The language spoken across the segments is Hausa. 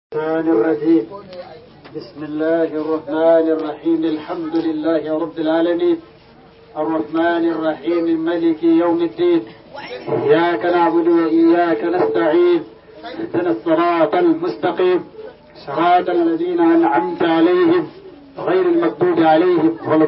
الرحمن الرحيم بسم الله الرحمن الرحيم الحمد لله رب العالمين الرحمن الرحيم ملك يوم الدين إياك نعبد وإياك نستعين اهدنا الصراط المستقيم صراط الذين أنعمت عليهم غير المغضوب عليهم ولا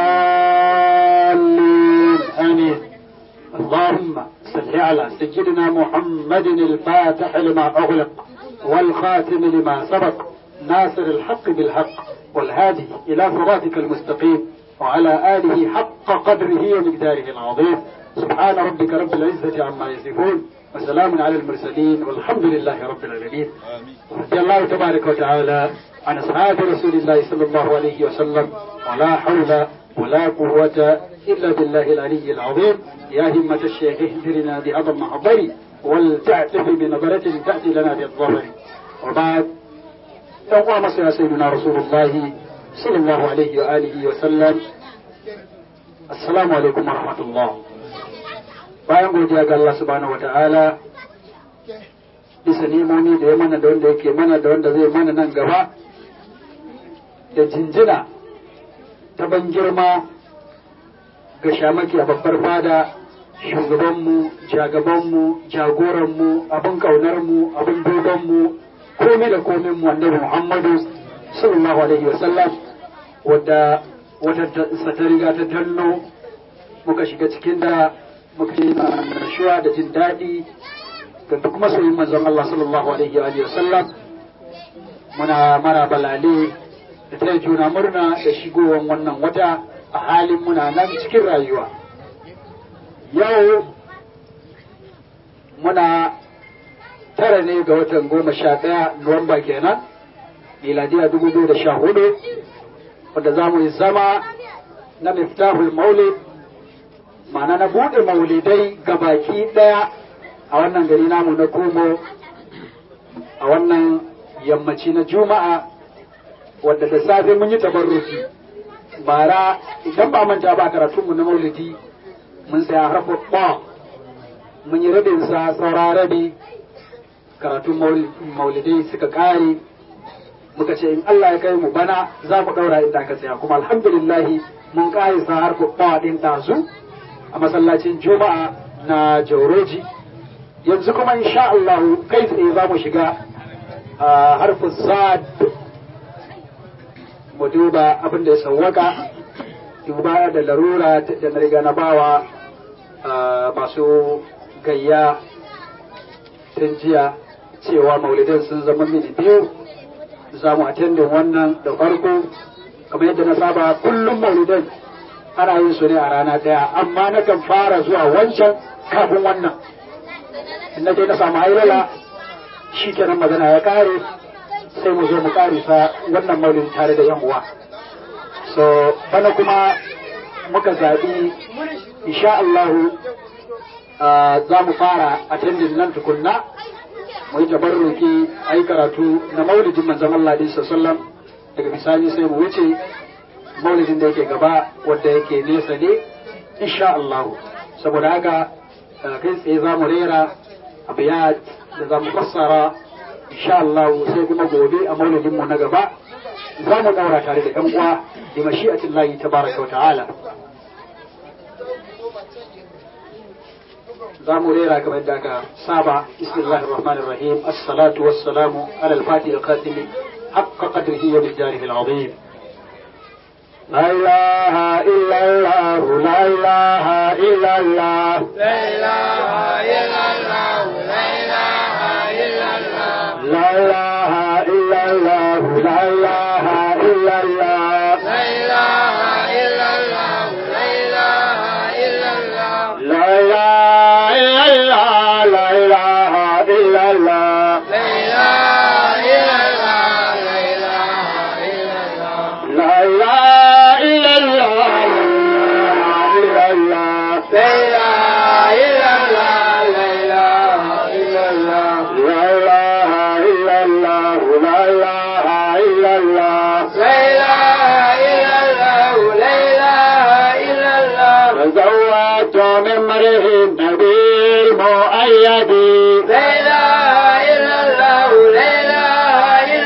الضالين آمين اللهم صل على سيدنا محمد الفاتح لما أغلق والخاتم لما سبق ناصر الحق بالحق والهادي إلى صراطك المستقيم وعلى آله حق قدره ومقداره العظيم سبحان ربك رب العزة عما يصفون وسلام على المرسلين والحمد لله رب العالمين رضي الله تبارك وتعالى عن أصحاب رسول الله صلى الله عليه وسلم ولا حول ولا قوة إلا بالله العلي العظيم يا همة الشيخ اهدرنا بأضم محضري ولتعتف بنظرة تأتي لنا بالظهر وبعد يوم مصر سيدنا رسول الله صلى الله عليه وآله وسلم السلام عليكم ورحمة الله bayan godiya ga Allah subhanahu wa ta'ala bisa nemomi da ya mana da wanda yake mana da wanda zai mana nan gaba da jinjina ta ban girma ga shamaki a babbar fada shugabanmu jagabanmu jagoranmu abin ƙaunarmu abin dogonmu komai da komai mu annabi muhammadu sallallahu alaihi wasallam wadda wata ta riga ta danno muka shiga cikin da muka yi nashuwa da jin daɗi ga duk masoyin manzon Allah sallallahu alaihi wa sallam muna mara balale da ta juna murna da shigowar wannan wata a halin muna nan cikin rayuwa yau muna tara ne ga watan goma sha ɗaya nuwamba kenan miladiya dubu biyu da sha hudu wadda za mu yi zama na miftahul maulid ma'ana na buɗe maulidai ga baki ɗaya a wannan gari namu na komo a wannan yammaci na juma'a wadda da safe mun yi tabarruki bara idan ba manta ba karatunmu na maulidi mun saya harfa ba mun yi rabin sa saura rabi karatun maulidai suka kare muka ce in Allah ya kai mu bana za mu daura inda aka tsaya kuma alhamdulillahi mun kare sa harfa ba din tazu a masallacin juma'a na jauroji yanzu kuma insha Allah kai tsaye za mu shiga a harfin sad mu duba abin da ya sawwaka duba da larura da na riga na bawa masu gayya tun jiya cewa maulidin sun zama mini biyu za mu attendin wannan da farko kamar yadda na saba kullum maulidin ana yin su ne a rana ɗaya amma na kan fara zuwa wancan kafin wannan in na je na samu hailala shi kenan magana ya kare sai mu zo mu karisa wannan maulidi tare da yan uwa so bana kuma muka zaɓi insha Allahu za mu fara attending nan tukunna mu yi tabarruki a yi karatu na maulidin manzon Allah din sallam daga bisani sai mu wuce maulidin da yake gaba wanda yake nesa ne insha Allahu saboda haka kai tsaye za mu rera abiyat da za mu fassara insha Allahu sai kuma gobe a maulidin mu na gaba za mu daura tare da ɗan uwa da mashi'atin layi tabaraka wa ta'ala za mu rera kamar da aka saba bismillahir rahmanir rahim as-salatu was-salamu ala al-fatih al-qasim haqqa qadrihi wa bijdarihi al-azim لا إله إلا الله لا إله إلا الله لا إله إلا الله لا إله إلا الله لا إله إلا الله لا إله إلا الله لا إله إلا الله لا إله إلا الله لا إله إلا الله لا إله إلا الله لا إله إلا الله لا إله إلا الله لا إله إلا الله لا إله إلا الله لا إله إلا الله لا إله إلا الله فزوجت من مريه النبي المؤيد لا إله إلا الله لا إله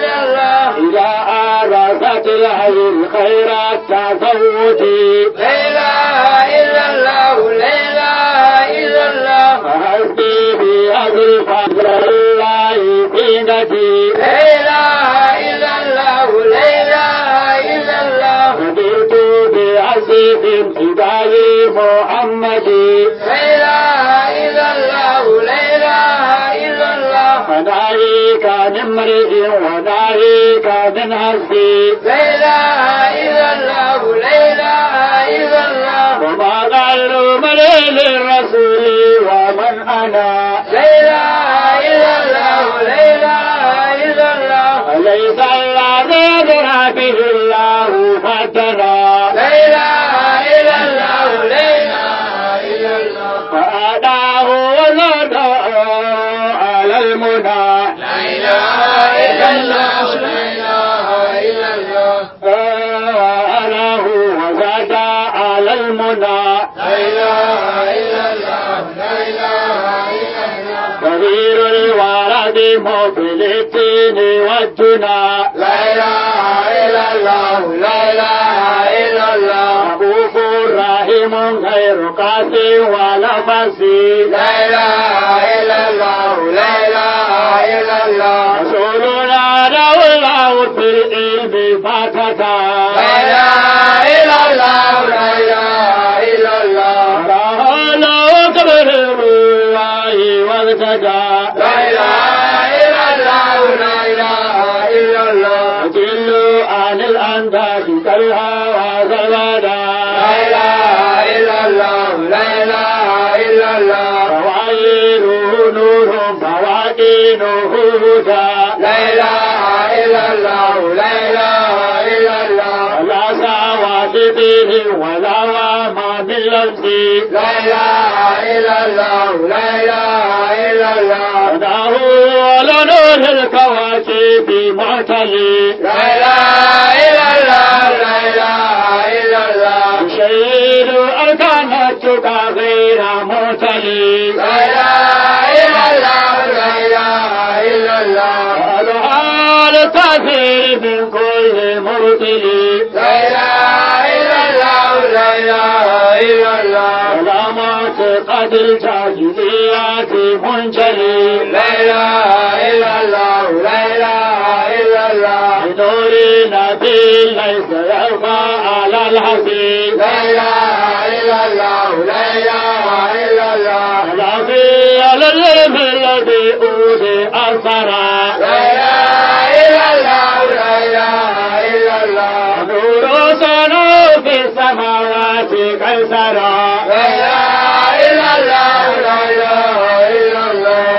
التفوت لا إله إلا الله لا إله إلا الله فحسبي بهذا الفضل الله زينتي لا إله إلا الله لا إله إلا الله رضيت بعزيز امتداء محمد لا إله إلا الله لا إله إلا الله فناهيك من امرئ وناهيك من حسبي لا إله إلا الله لا إله إلا الله وما قال مرئ للرسول ومن انا لا إله إلا الله لا إله إلا الله أليس الذي ذرى به الله فترى لا إله إلا الله لا إله إلا الله فأداه وزاده على المنى لا إله إلا الله لا إله إلا الله فأداه وزاد على المنى لا إله إلا الله لا إله إلا الله كبير الورد مقبل الدين والدنا لا إله إلا الله لا إله إلا الله رؤوف رحيم غير قاسي ولا فسي لا إله إلا الله لا إله إلا الله رسولنا دولة في العلم فتتا لا إله إلا الله لا إله إلا الله رهل وكبر الله وارتدى لا إله إلا الله لا إله إلا الله أجل عن الأنداد كالهوى زوادا لا إله إلا الله لا إله إلا الله فوائله نور فوائله هدى لا إله إلا الله لا إله إلا الله ولا سواد به ولا وما من لمسي لا إله إلا الله لا إله إلا الله وداه لنور الكواكب معتلي لا إله إلا الله لا إله إلا الله يشير أركان التقى غير معتلي لا إله إلا الله لا إله إلا الله وأظهار التأثير من كل مبطل لا إله إلا الله لا إله إلا الله ولا معتقد الجاهليات منجلي لا إله إلا الله لا إله إلا الله بنور نبي ليس يرضى على الحسين لا إله إلا الله لا إله إلا الله ولا في العلم الذي أوتي أثرا لا إله إلا الله لا إله إلا الله نور سنو في السماوات كالسرى لا إله إلا الله لا إله إلا الله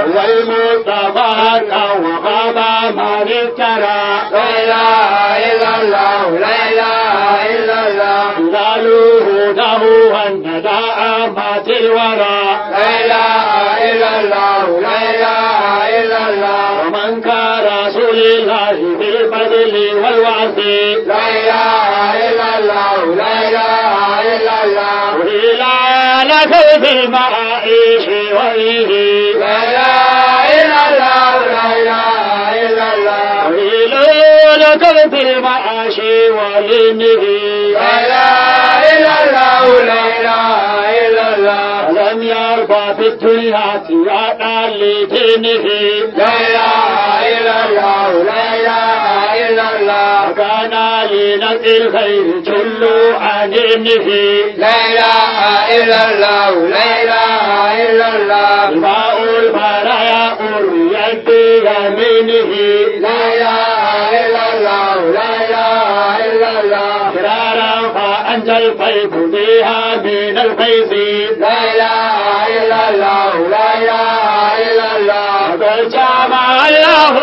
والمصطفى وغاب من افترى لا إله إلا الله لا إله إلا الله هلاله هداه والنداء مات الورى لا إله إلا الله لا إله إلا الله ومن كان رسول الله بالبذل والوعظ لا إله إلا الله لا إله إلا الله وإلى لك في المعايش وإيه لا إله إلا الله لا إله إلا الله وإلى لك في المعاش ولنه لا إله إلا الله لا إله إلا الله ولم يرضى في الدنيا سيادا لدينه لا إله إلا الله لا إله إلا الله وكان لنقي الخير جل عن دينه لا إله إلا الله لا إله إلا الله ماء البرايا أريد بيمينه لا إله إلا الله لا إله إلا الله فرارا فأنجى الفيض بها من الفيض لا إله إلا الله لا إله إلا الله وقد جمع الله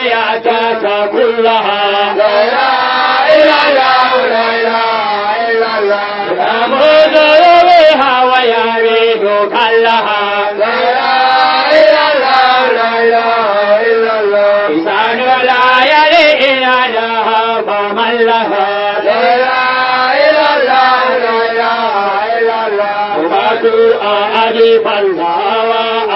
سيادة كلها لا إله إلا الله لا إله إلا الله يموت بها ويريد كلها لا إله إلا الله لا إله إلا الله لسان لا يلي إلى لها فمن لها لا إله إلا الله لا إله إلا الله وما ألف الله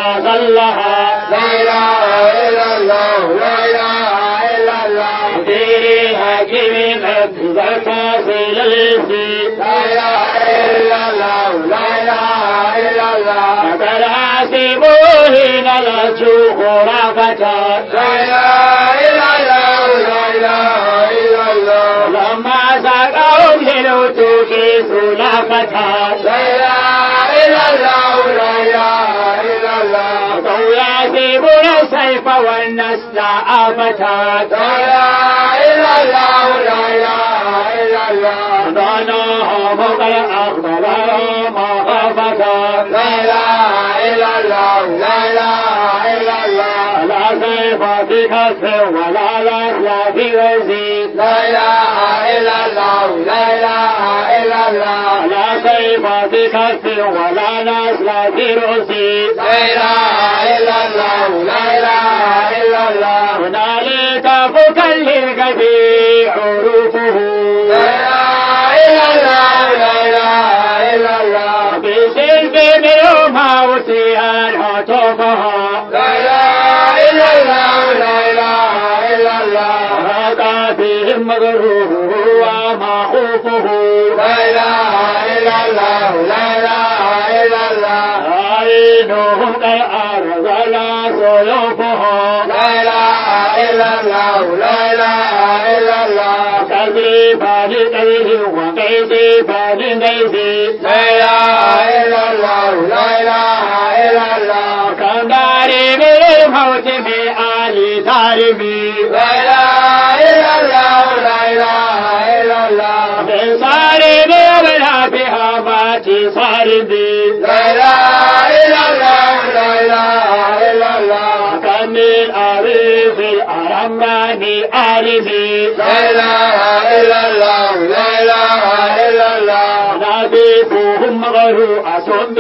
وأذلها لا إله إلا الله لا إله إلا الله مدير حكيم قد ذكى الإنس لا إله إلا الله لا إله إلا الله فقد حسبوا حين لجوا خرافة لا إله إلا الله لا إله إلا الله لما سقوا للوتوك سلافة لا إله إلا الله لا إله إلا الله فقوا يحسبون السيف والنسل آفة لا إله إلا الله لا إله إلا الله ظنهم قد أقبلوا مخافة لا إله إلا الله لا إله إلا الله لا سيف في كف ولا نسل في وزيد لا إله إلا الله لا إله إلا الله لا سيف في كف ولا نسل في رزيد لا إله إلا الله لا إله إلا الله هنالك فكلك في عروفه لا إله إلا الله لا إله إلا الله بسلب منهما وسيها هتفها لا إله إلا الله لا إله إلا الله هذا بهم مغروره وما خوفه لا إله إلا الله لا إله إلا الله عينهم كالأرض لا سيوفها لا إله إلا الله لا إله إلا الله تذريبان كيه وكيسيبان كيسي لا إله إلا الله لا إله إلا الله كم داري بالموت بآل تارمي لا إله إلا الله لا إله إلا الله من صارم ولا بها مات صارمي لا إله إلا الله لا إله إلا الله كم من أريف الأرمان آرمي لا إله إلا الله لا إله إلا الله نبيكهم غير أسم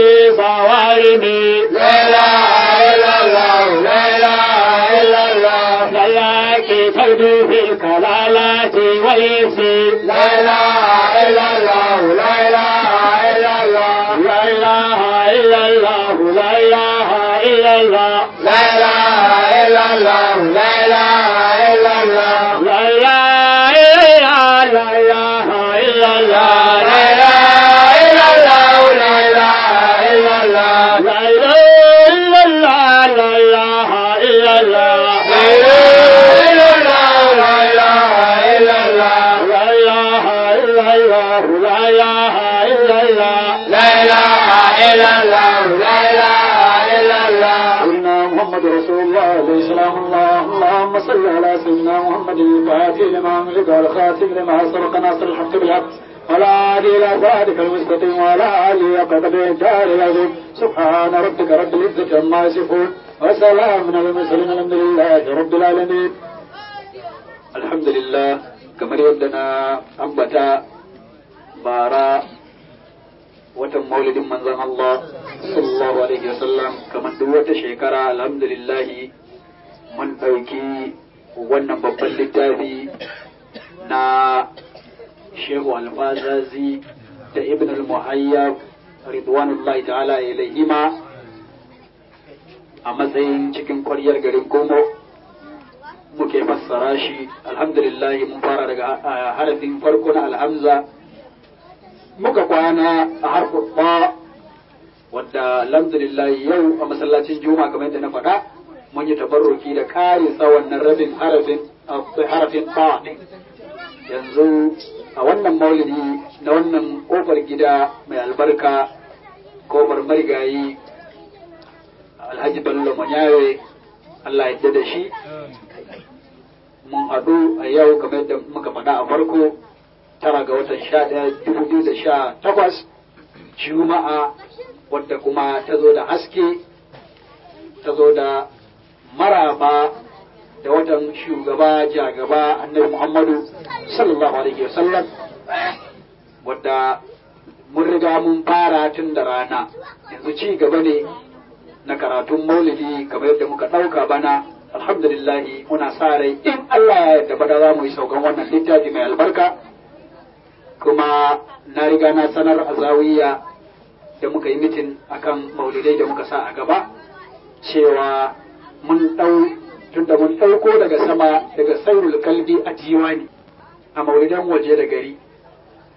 بصوارمي لا إله إلا الله لا إله إلا الله لك تبدو في الكلالات والإنس لا إله إلا الله لا إله إلا الله لا إله إلا الله لا إله إلا الله لا إله إلا الله لا إله إلا الله لا إله إلا لا إله إلا الله لا إله إلا الله لا إله إلا الله لا إله إلا الله لا إله إلا الله لا إله إلا الله لا إله إلا الله لا إله إلا الله لا إله إلا الله لا إله إلا الله لا إله إلا الله سيدنا محمد رسول الله عليه السلام الله اللهم صل على سيدنا محمد الفاتح لما أملك والخاتم لما سبق ناصر الحق بالحق ولا هادي إلى صراطك المستقيم ولا آله قدر الدار العظيم سبحان ربك رب العزة عما يصفون وسلام على المرسلين الحمد لله رب العالمين الحمد لله kamar yadda na ambata bara watan maulidin manzon Allah sallallahu alaihi wasallam kamar duk wata shekara alhamdulillahi mun ɗauki wannan babban littafi na shehu alfazazi da ibn al-muhayyab ridwanullahi ta'ala ilaihima a matsayin cikin kwaryar garin Kongo muke fassara shi alhamdulillahi mun fara daga ah, harafin farko na alhamza muka kwana a harfin ba wadda alhamdulillah yau a masallacin juma kamar yadda na faɗa mun yi tabarruki da ƙarisa wannan rabin harafin a harafin ba ɗin yanzu a wannan maulidi na wannan ƙofar gida mai albarka ƙofar marigayi alhaji bello manyawe allah ya da shi mun haɗu a yau kamar yadda muka faɗa a farko tara ga watan sha ɗaya dubu biyu da sha takwas juma'a wadda kuma ta zo da haske ta zo da maraba da watan shugaba jagaba annabi muhammadu sallallahu alaihi wasallam wadda mun riga mun fara tun da rana yanzu ci gaba ne na karatun maulidi kamar yadda muka ɗauka bana alhamdulillahi muna sa rai in Allah ya yarda bada za mu yi saukan wannan littafi mai albarka kuma na riga na sanar a zawiya da muka yi mitin akan maulidai da muka sa a gaba cewa mun ɗau tunda mun ɗauko daga sama daga sairul kalbi a diwani a maulidan waje da gari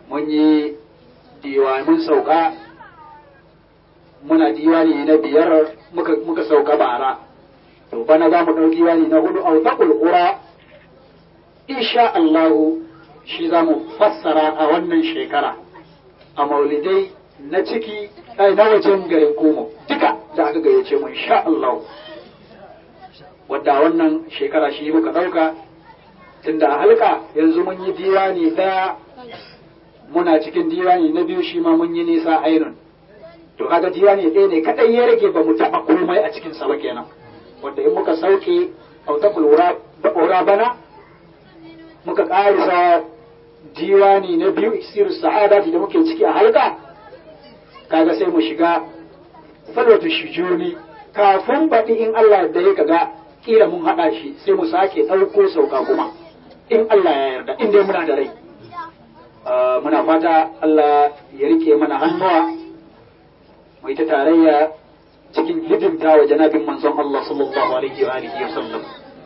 mun yi diwanin sauka muna diwani na biyar muka, muka sauka bara to bana za mu ɗau diwani na hudu a ta ƙura insha Allahu shi za mu fassara a wannan shekara a maulidai na ciki ai na wajen garin komo duka da aka gayyace mu insha Allahu wadda wannan shekara shi muka ɗauka tunda a halka yanzu mun yi diwani ɗaya muna cikin diwani na biyu shi ma mun yi nisa ainun to kaga diwani ɗaya ne kaɗai ya rage ba mu taɓa komai a cikin sa ba kenan wanda in muka sauke autakul ura bana muka ƙarisa diwani na biyu iksir sa'adati da muke ciki a halka kaga sai mu shiga salwatu shujuni kafin baɗi in Allah da ya kaga kila mun haɗa shi sai mu sake ɗauko sauka kuma in Allah ya yarda in dai muna da rai muna fata Allah ya rike mana hannuwa mai ta tarayya cikin hidimta wa janabin manzon Allah sallallahu alaihi wa alihi wa sallam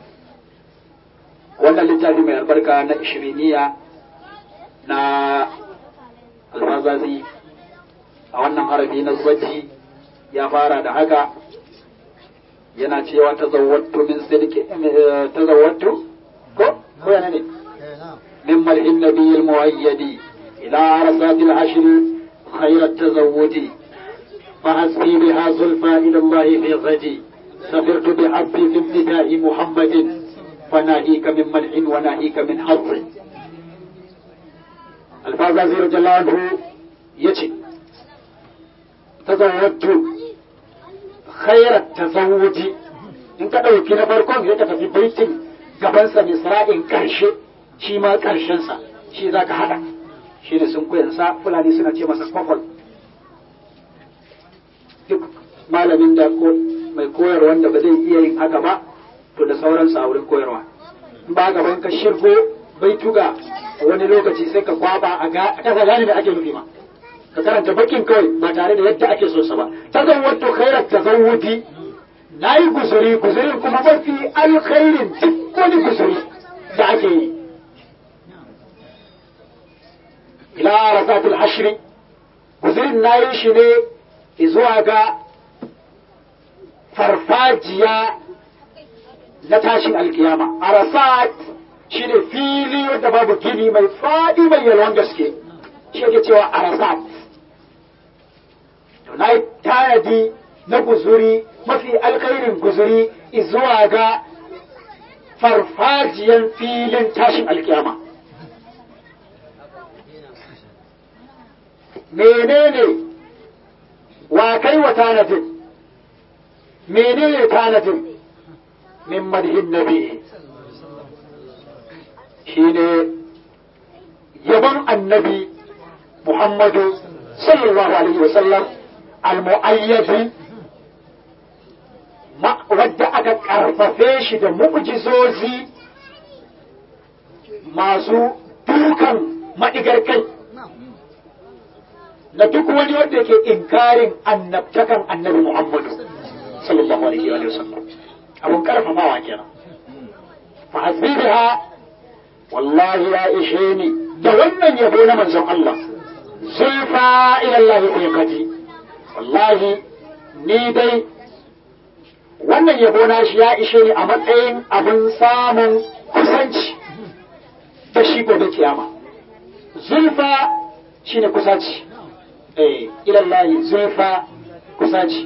wannan littafi mai albarka na ishiriniya na alfazazi a wannan harafi na zubaci ya fara da haka yana cewa tazawwattu min sidqi tazawwattu ko ko yana ne min malhin nabiyil muayyadi ila arsatil ashr khayr at-tazawwudi فحسبي بها زلفى إلى الله في غدي سفرت بعبدي في ابتداء محمد فناهيك من ملح وناهيك من حظ الفازازي رضي الله عنه يجي تزوجت خير التزوج in ka ɗauki na farkon ya ka tafi baitin gabansa misra'in ƙarshe shi ma ƙarshensa shi za ka haɗa shi ne sun kuyansa fulani suna ce masa kwakwal duk malamin da ko mai koyarwa wanda ba zai iya yin haka ba to da sauransa a wurin koyarwa in ba gaban ka shirgo bai tuga wani lokaci sai ka kwaba a ga kasa gane da ake nufi ma ka karanta bakin kawai ba tare da yadda ake so sa ba tazawwatu khairat tazawwudi nayi guzuri guzurin kuma mafi alkhairin duk wani guzuri da ake yi ila rasatul ashri guzurin nayi shi ne zuwa ga farfajiya na tashin alkiyama arasat shi ne fili wanda babu gini mai faɗi mai yalwan gaske shi yake cewa arasat to na yi tanadi na guzuri mafi alkhairin guzuri zuwa ga farfajiyan filin tashin alkiyama menene wa kai wa tanadin menene tanadin min madhin nabi shine yabon annabi Muhammadu sallallahu alaihi wasallam al-mu'ayyadi wadda aka karfafe shi da mu'jizozi masu dukan madigar kai na duk wani wanda yake inkarin annabtakan annabi Muhammadu sallallahu alaihi wa sallam abun karfafawa kenan fa hasbiha wallahi ya ishe ni da wannan yabo na manzon Allah zulfa ila Allah fi qadi wallahi ni dai wannan yabo na shi ya ishe ni a matsayin abin samun kusanci da shi gobe kiyama zulfa shine kusaci eh ilallahi zulfa kusaci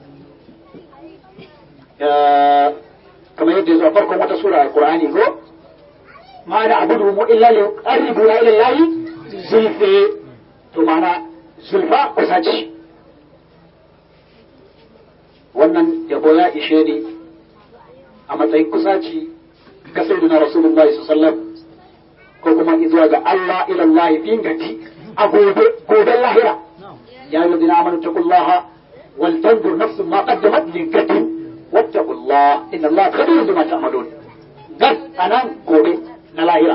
kamar yadda zuwa farkon wata sura a Qur'ani ko ma da abudu mu illa li qaribu ila ilallahi zulfi to mana zulfa kusaci wannan yabo ya ishe ni a matsayin kusaci ga sayyidina rasulullahi sallallahu alaihi wasallam ko kuma zuwa ga Allah ilallahi fi gati a gobe goben lahira يا الذين آمنوا اتقوا الله ولتنظر نفس ما قدمت لغد واتقوا الله إن الله خبير بما تعملون قد أنا قولي نلاهرة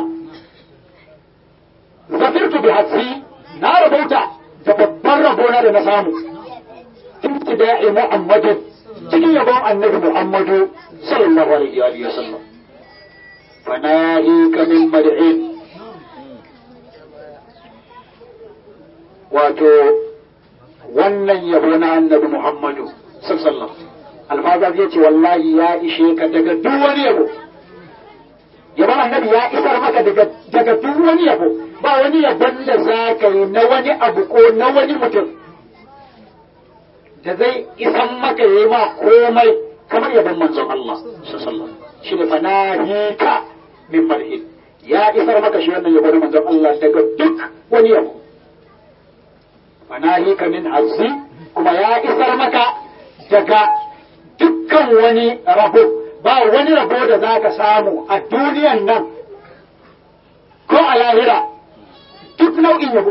زفرت بحسي نار بوتا تببر ربونا لنسامو ابتداء محمد cikin yabon annabi Muhammadu sallallahu alaihi wa sallam fanahi kamin mad'in wato wannan yabo na annabi Muhammadu sallallahu alfazar ya ce wallahi ya ishe ka daga duk wani yabo yabon annabi ya isar maka daga daga duk wani yabo ba wani yabon da za ka yi na wani abu ko na wani mutum da zai isan maka ya yi ma komai kamar yabon manzon Allah sallallahu shi ne fanahika min marhin ya isar maka shi wannan yabo na manzon Allah daga duk wani yabo fanahika min azzi kuma ya isar maka daga dukkan wani rabo ba wani rabo da za ka samu a duniyan nan ko a lahira duk nau'in yabo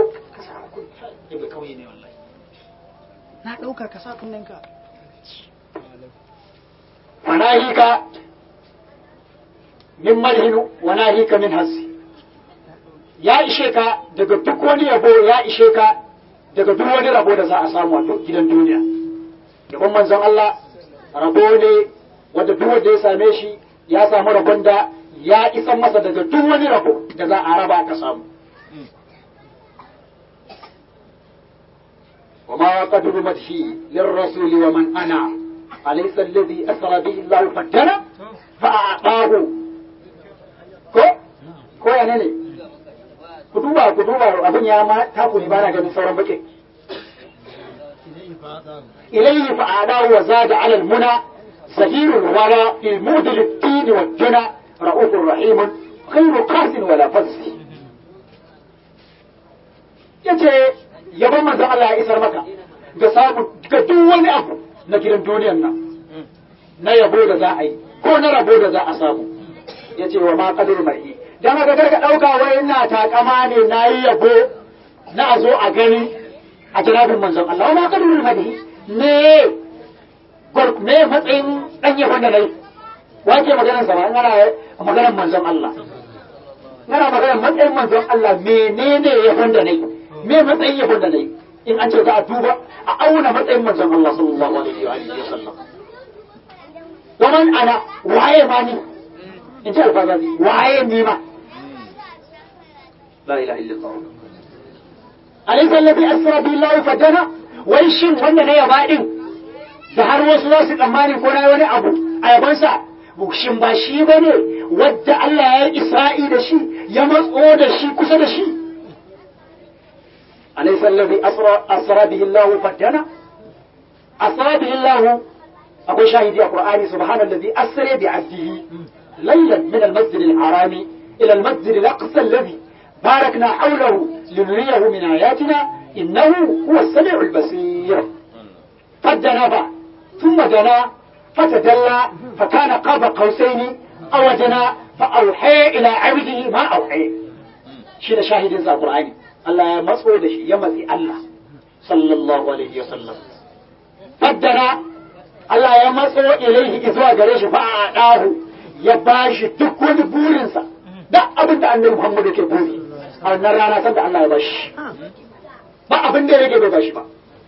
na ɗauka ka sa kunnenka fanahika min malhinu wa nahika min hasi ya ishe ka daga duk wani yabo ya ishe ka daga duk wani rabo da za a samu a gidan duniya yabon manzon Allah rabo ne wanda duk wanda ya same shi ya samu rabon da ya isan masa daga duk wani rabo da za a raba ka samu وما قدر مدحي للرسول ومن أنا أليس الذي أسرى به الله فدنا فأعطاه ko ko ya ne ku duba ku duba abin ya ma taku ne bana ganin sauran bakin ilayhi fa'adahu wa zada 'ala al-muna زهير الورى في المود للدين والجنى رؤوف رحيم غير قاس ولا فز yace yabon manzon Allah ya isar maka ga samu ga duk wani abu na gidan duniyan nan na yabo da za a yi ko na rabo da za a samu yace wa ma qadir mai dan haka karka dauka wai ina takama ne nayi yabo na a zo a gani a jirabin manzon Allah wa ma qadir mai ne me matsayin dan yabon da nayi wace maganar sa ba in ana maganar manzon Allah Ngana maganar matsayin manzon Allah menene yabon da nayi me matsayin yabon da nayi in an ce za a duba a auna matsayin manzon Allah sallallahu alaihi wa alihi wasallam wa man ana waye ma ni in ce alfazazi waye ni ma la ilaha illallah alaysa alladhi asra billahi fadana wai shin wanda na yaba din da har wasu za su tsammani ko na wani abu a yabansa shin ba shi ba ne wadda Allah ya yi isra'i da shi ya matso da shi kusa da shi alaysa allazi asra bihi Allah faddana asra bihi Allah akwai shahidi a Qur'ani subhanallazi asra bi 'abdihi laylan min al-masjid al-haram ila al-masjid al-aqsa alladhi باركنا حوله لنريه من آياتنا إنه هو السميع البصير فدنا بعد ثم دنا فتدلى فكان قاب قوسين أو دنا فأوحي إلى عبده ما أوحي شين شاهد ذا القرآن الله مسعود يمسي الله صلى الله عليه وسلم فدنا الله يمسعو إليه إذوا قريش فأعطاه يباش دكون بورنسا da abin da annabi Muhammad yake buri a wannan rana san da Allah ya bashi ba abin da yake bai bashi ba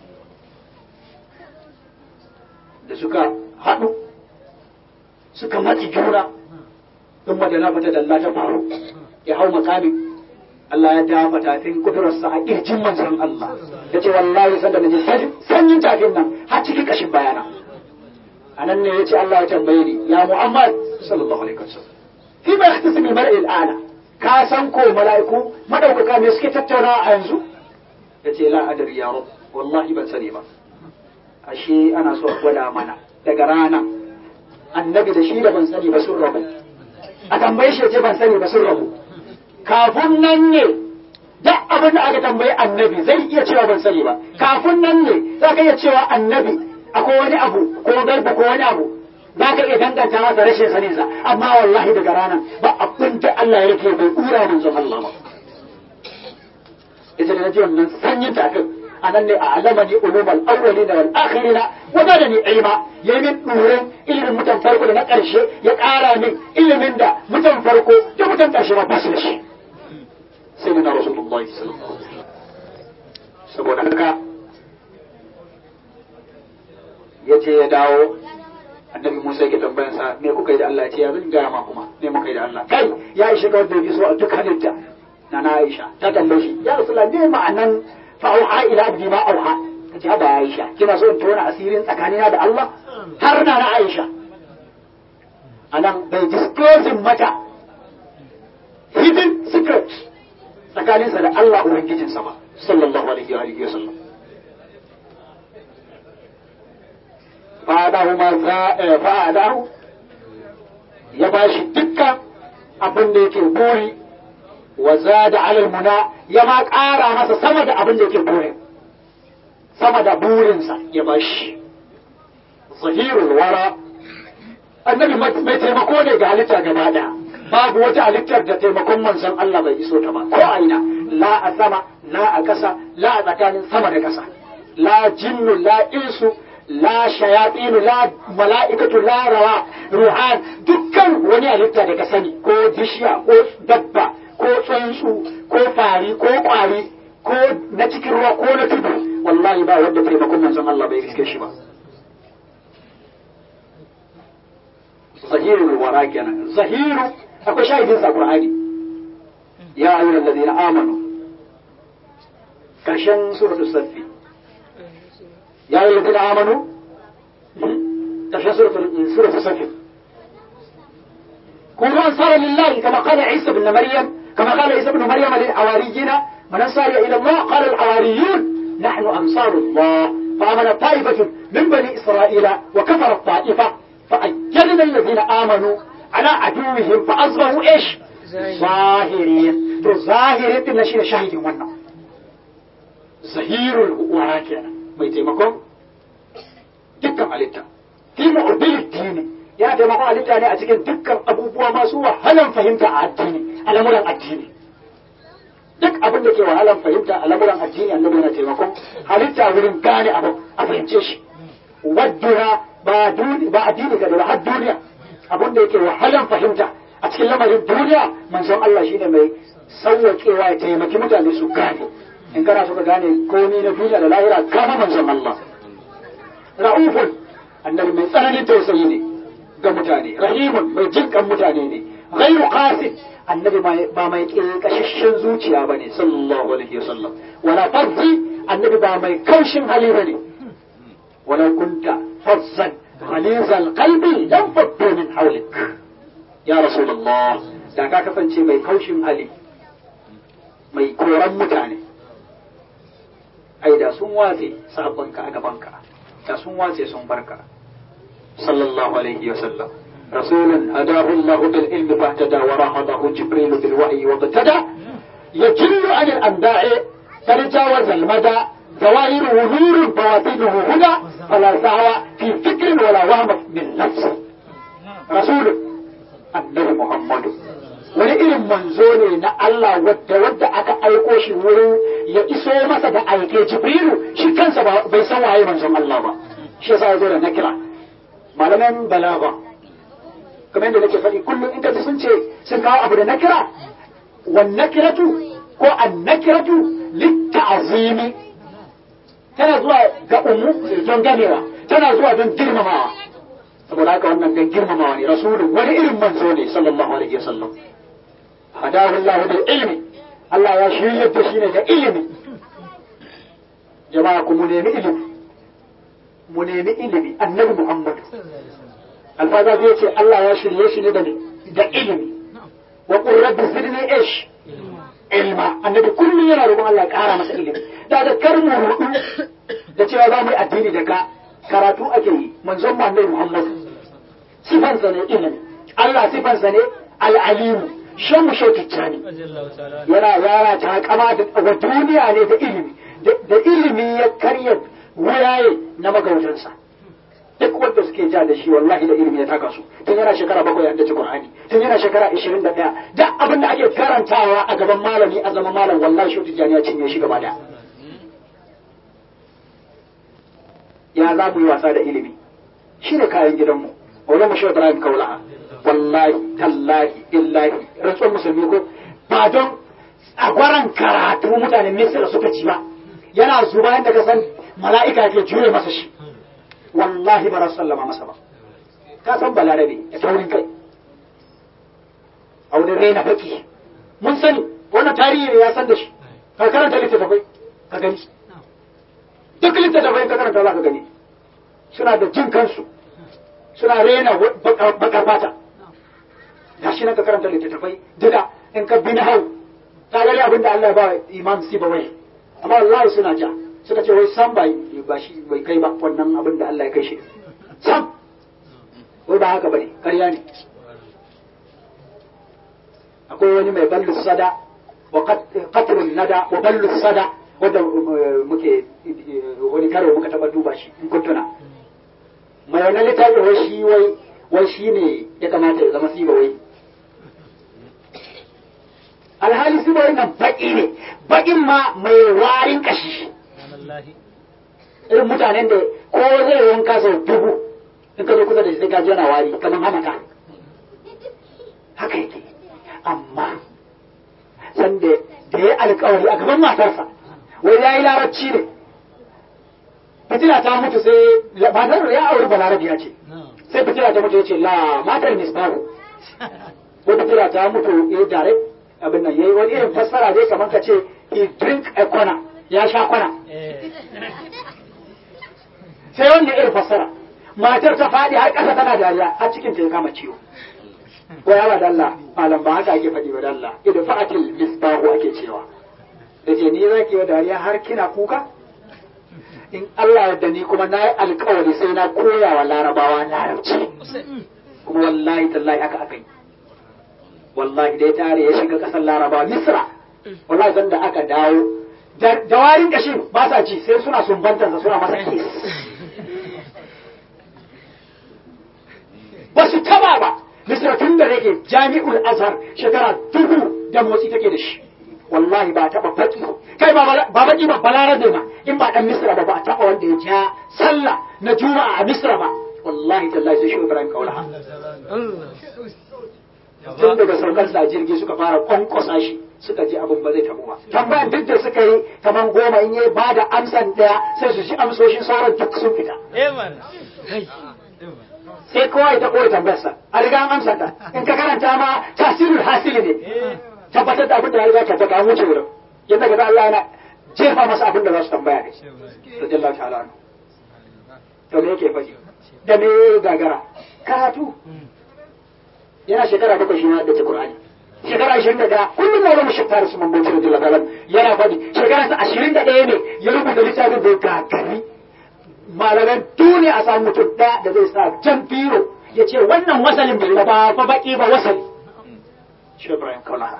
da suka haɗu suka matsi juna in madana fata dalla ta faru ya hau makami Allah ya dafa tafin kudurarsa a ƙirjin manzon Allah ya ce wallahi sanda na ji sanyin tafin nan har cikin ƙashin bayana a nan ne ya ce Allah ya tambaye ni ya Muhammad sallallahu alaihi wasallam fi ma yahtasibu al-mar'i al-ala ka san ko mala'iku madaukaka me suke tattaunawa a yanzu ya ce la adri ya rabb wallahi ban sani ba ashe ana so a gwada mana daga rana annabi da shi da ban sani ba sun rabu a tambaye shi ce ban sani ba sun rabu kafin nan ne duk abin da aka tambayi annabi zai iya cewa ban sani ba kafin nan ne za ka iya cewa annabi akwai wani abu ko garba ko wani abu za ka iya danganta masa rashin saninsa amma wallahi daga ranar ba abin da Allah ya rike bai kura manzon Allah ba ita da na ji wannan sanyin tafin a nan ne a alama ne ulumar awwali da wal akhirina wa da ni ilma ya min durin ilimin mutan farko da na karshe ya ƙara min ilimin da mutan farko da mutan karshe ba su da shi sai na rasulullahi sallallahu alaihi wasallam saboda haka ya ce ya dawo annabi Musa yake tambayan sa me kuka yi da Allah ya ce ya zan gaya ma kuma me muka yi da Allah kai ya ishe ka wanda ya so a duk halitta na na Aisha ta tambaye shi ya Rasulullah ne ma'anan fa auha ila abdi ma auha kace haba Aisha kina so in tona asirin tsakanina da Allah har na na Aisha anan bai disclosing mata hidden secret tsakaninsa da Allah ubangijinsa ba sallallahu alaihi wa alihi wasallam fa'adahu ma fa'adahu ya bashi dukkan abin da yake buri wa zada alal muna ya ma ƙara masa sama da abin da yake burin sama da burinsa ya bashi zahirul wara annabi mai taimako ne ga halitta gaba daya babu wata halittar da taimakon manzon Allah bai iso ta ba ko aina la a sama la a ƙasa la a tsakanin sama da ƙasa la jinnu la insu la shayatinu la mala'ikatu la rawa ruhan dukkan wani halitta da ka sani ko bishiya ko dabba ko tsuntsu ko fari ko kwari ko na cikin ruwa ko na tudu wallahi ba wanda taimakon manzon Allah bai riske shi ba zahiru wara kenan zahiru akwai shahidin sa qur'ani ya ayyuhal ladina amanu karshen suratul safi ya ayyuhal ladina amanu karshen suratul suratul safi كونوا أنصارا لله كما قال عيسى بن مريم كما قال عيسى بن مريم للحواريين من أنصار إلى الله قال الحواريون نحن أنصار الله فآمن طائفة من بني إسرائيل وكفر الطائفة فأجلنا الذين آمنوا على عدوهم فأصبحوا إيش ظاهرين تو ظاهرين تنشي شاهد ونا ظهير وراكنا ما يتيمكم دكا عليتا في معضل الدين ya taimako halitta ne a cikin dukkan abubuwa masu wahalan fahimta a addini a lamuran addini duk abin da ke wahalan fahimta a lamuran addini annabi yana taimakon halitta wurin gane abu a fahimce shi wadduna ba ba addini ka da har duniya abin da yake wahalan fahimta a cikin lamarin duniya manzon Allah shine mai sauwaƙewa ya taimaki mutane su gane in kana so ka gane komai na duniya da lahira kama manzon Allah ra'ufun annabi mai tsananin tausayi ne ga mutane rahimun mai jinkan mutane ne ghairu qasid annabi ba mai kashashin zuciya bane sallallahu alaihi wasallam wala fazzi annabi ba mai kaushin hali bane wala kunta fazzan غليظ القلب لم فضوا من حولك يا رسول الله da ka kasance mai kaushin hali mai koran mutane ai da sun watse sabonka a gabanka da sun watse sun barka صلى الله عليه وسلم رسول هداه الله بالعلم فاهتدى وراهضه جبريل بالوحي واقتدى يجل عن الأنباء تجاوز المدى ظواهره نور بواطنه هدى فلا سعوى في فكر ولا وهم من نفس رسول النبي محمد wani irin manzo ne na Allah wadda wadda aka aiko shi wurin ya iso masa da aike Jibrilu shi kansa bai san waye manzon Allah ba shi yasa ya zo da nakira malaman balaga kamar yadda nake faɗi kullum in kaji sun ce sun kawo abu da nakira wan nakiratu ko an nakiratu litta'zimi tana zuwa ga umu don ganewa tana zuwa don girmamawa saboda haka wannan don girmamawa ne rasulun wani irin manzo ne sallallahu alaihi wasallam hadahu Allah bil ilmi Allah ya shiryar da shi ne da ilimi jama'a ku mu nemi ilimi mu nemi ilimi annabi Muhammad alfaza zai ce Allah ya shirye shi ne da da ilimi wa qur rabbi zidni ish ilma annabi kullum yana roƙon Allah ya ƙara masa ilimi da da kar mu rudu da cewa za mu yi addini daga karatu ake yi manzon mu annabi Muhammad sifansa ne ilimi Allah sifansa ne al-alimu shan mu shauticcani yana yara ta kama da wa duniya ne da ilimi da ilimi ya karya wuraye na magautansa duk wanda suke ja da shi wallahi da ilimi ya taka su tun yana shekara bakwai ya haddace Qur'ani tun yana shekara ishirin da ɗaya duk abin da ake karantawa a gaban malami a zaman malam wallahi shi tijjani ya cinye shi gaba da ya za mu yi wasa da ilimi shi ne kayan gidanmu wani mu shi Ibrahim Kaulaha wallahi tallahi illahi rantsuwar musulmi ko ba don a gwaran karatu mutanen Misira suka ci ba yana zuba yadda ka san mala'ika ke juye masa shi wallahi ba sallama masa ba ka san balarabe ya taurin kai a wurin raina baki mun sani wannan tarihi ne ya san da shi ka karanta littattafai ka gani duk littattafai ka karanta za ka gani suna da jin kansu suna rena bakar fata ga shi na ka karanta littattafai duka in ka bi na hau ta gani abin da Allah ya ba imam sibawai amma wallahi suna ja suka ce wai san bai ba shi bai kai ba wannan abin da Allah ya kai shi sam wai ba haka bane ƙarya ne akwai wani mai ballu sada wa qatrun nada wa ballu sada wanda muke wani karo muka taba duba shi in kun tuna mai wannan littafin wai shi wai wai shi ne ya kamata ya zama siba wai alhali siba wai nan baki ne bakin ma mai warin kashi irin mutanen da ko zai wanka sau dubu in ka zo kusa da shi sai ka ji yana wari kamar hamata haka yake amma sanda da ya alkawari a gaban matarsa wai ya yi larabci ne fitila ta mutu sai matar ya auri balarabiya ce sai fitila ta mutu ya ce la matar misbahu ko fitila ta mutu ya direct abin nan yayi wani irin fassara dai kamar ka ce he drink a kwana ya sha kwana sai wannan irin fassara matar ta faɗi har ƙasa tana dariya har cikin ta ya kama ciwo ko yawa dalla malam ba haka ake faɗi ba dalla idan fa'atil misbahu ake cewa yace ni zaki wa dariya har kina kuka in Allah yadda ni kuma na yi alkawari sai na koya wa larabawa larabci kuma wallahi tallahi haka aka yi wallahi dai tare ya shiga ƙasar larabawa misra wallahi zan da aka dawo da warin kashin ba sa ci sai suna sumbantansa suna masa kis ba su taba ba misra tun da rage jami'ul azhar shekara dubu da motsi take da shi wallahi ba taba baki kai ba baki ba balarabe ma in ba dan misra ba ba taba wanda ya ja sallah na juma'a a misra ba wallahi tallahi sai shi ibrahim kaulaha tun daga saukar sa jirgi suka fara kwankwasa shi suka ji abin ba zai tabu ba tambayan duk da suka yi kaman goma in yi ba da amsan daya sai su ji amsoshin sauran duk sun fita sai kowa ya taɓo tambayarsa a riga an amsa ta in ka karanta ma tasirul hasili ne tabbatar da abin da ya riga tabbata an wuce wurin yadda ga Allah yana jefa masa abin da za su tambaya ne radiyallahu ta'ala anhu to me yake faɗi da me gagara karatu yana shekara bakwai shi ma da Qur'ani shekara ashirin da ɗaya kullum ma wani shekara su mambanci radiyallahu ta'ala yana faɗi shekara sa ashirin da ɗaya ne ya rubuta littafin da gagari malaman duniya a samu mutum ɗaya da zai sa jan biro ya ce wannan wasalin bai ba fa baki ba wasali shi Ibrahim Kaulaha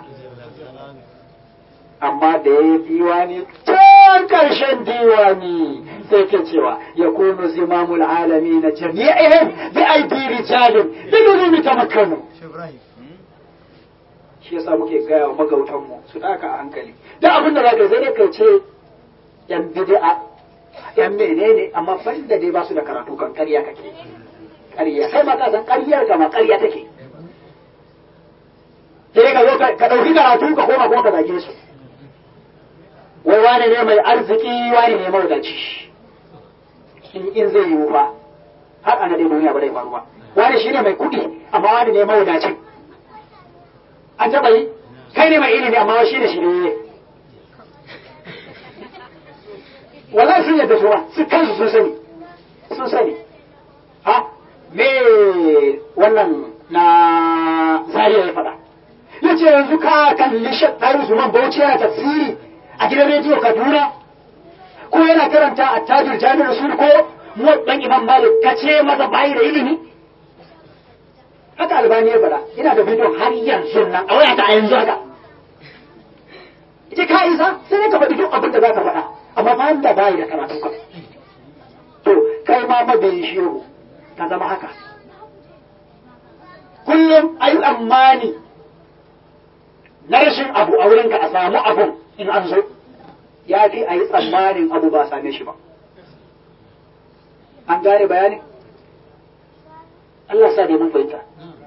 amma da ya yi diwani can ƙarshen diwani sai ke cewa ya kunu zimamul alami na jami'ihim bi aidi rijalin bi nuzumi tamakkanu shi yasa muke gaya wa magautanmu su daka a hankali da abin da zaka sai dai kai ce yan bid'a yan menene amma ban da dai ba su da karatu kan ƙarya kake ƙarya kai ma ka san ƙaryar ka ma ƙarya take sai ka zo ka ɗauki karatu ka koma kuma ka zage su wai wane ne mai arziki wane ne mawadaci in in zai yiwu fa har ana dai duniya ba zai faru ba wani shine mai kuɗi amma wani ne mawadacin an taɓa yi kai ne mai ilimi amma shi ne shi ne wallahi sun yadda su ba su kansu sun sani sun sani ha me wannan na zariya ya faɗa ya ce yanzu ka kalli shaɗar Usman Bauchi yana tafsiri a gidan rediyo Kaduna ko yana karanta a tajir jami'ar sun ko ɗan Imam Malik ka ce masa bayi da ilimi haka albani ya faɗa ina da bidiyon har yanzu nan a wayata a yanzu haka ita ka isa sai ne ka faɗi duk abin da za ka faɗa amma ba da bayi da karatu ka to kai ma mabiyin shehu ka zama haka kullum ayi tsammani na rashin abu a wurinka a samu abun in an zo ya fi a yi tsammanin abu ba same shi ba an gane bayani Allah sa dai mun fahimta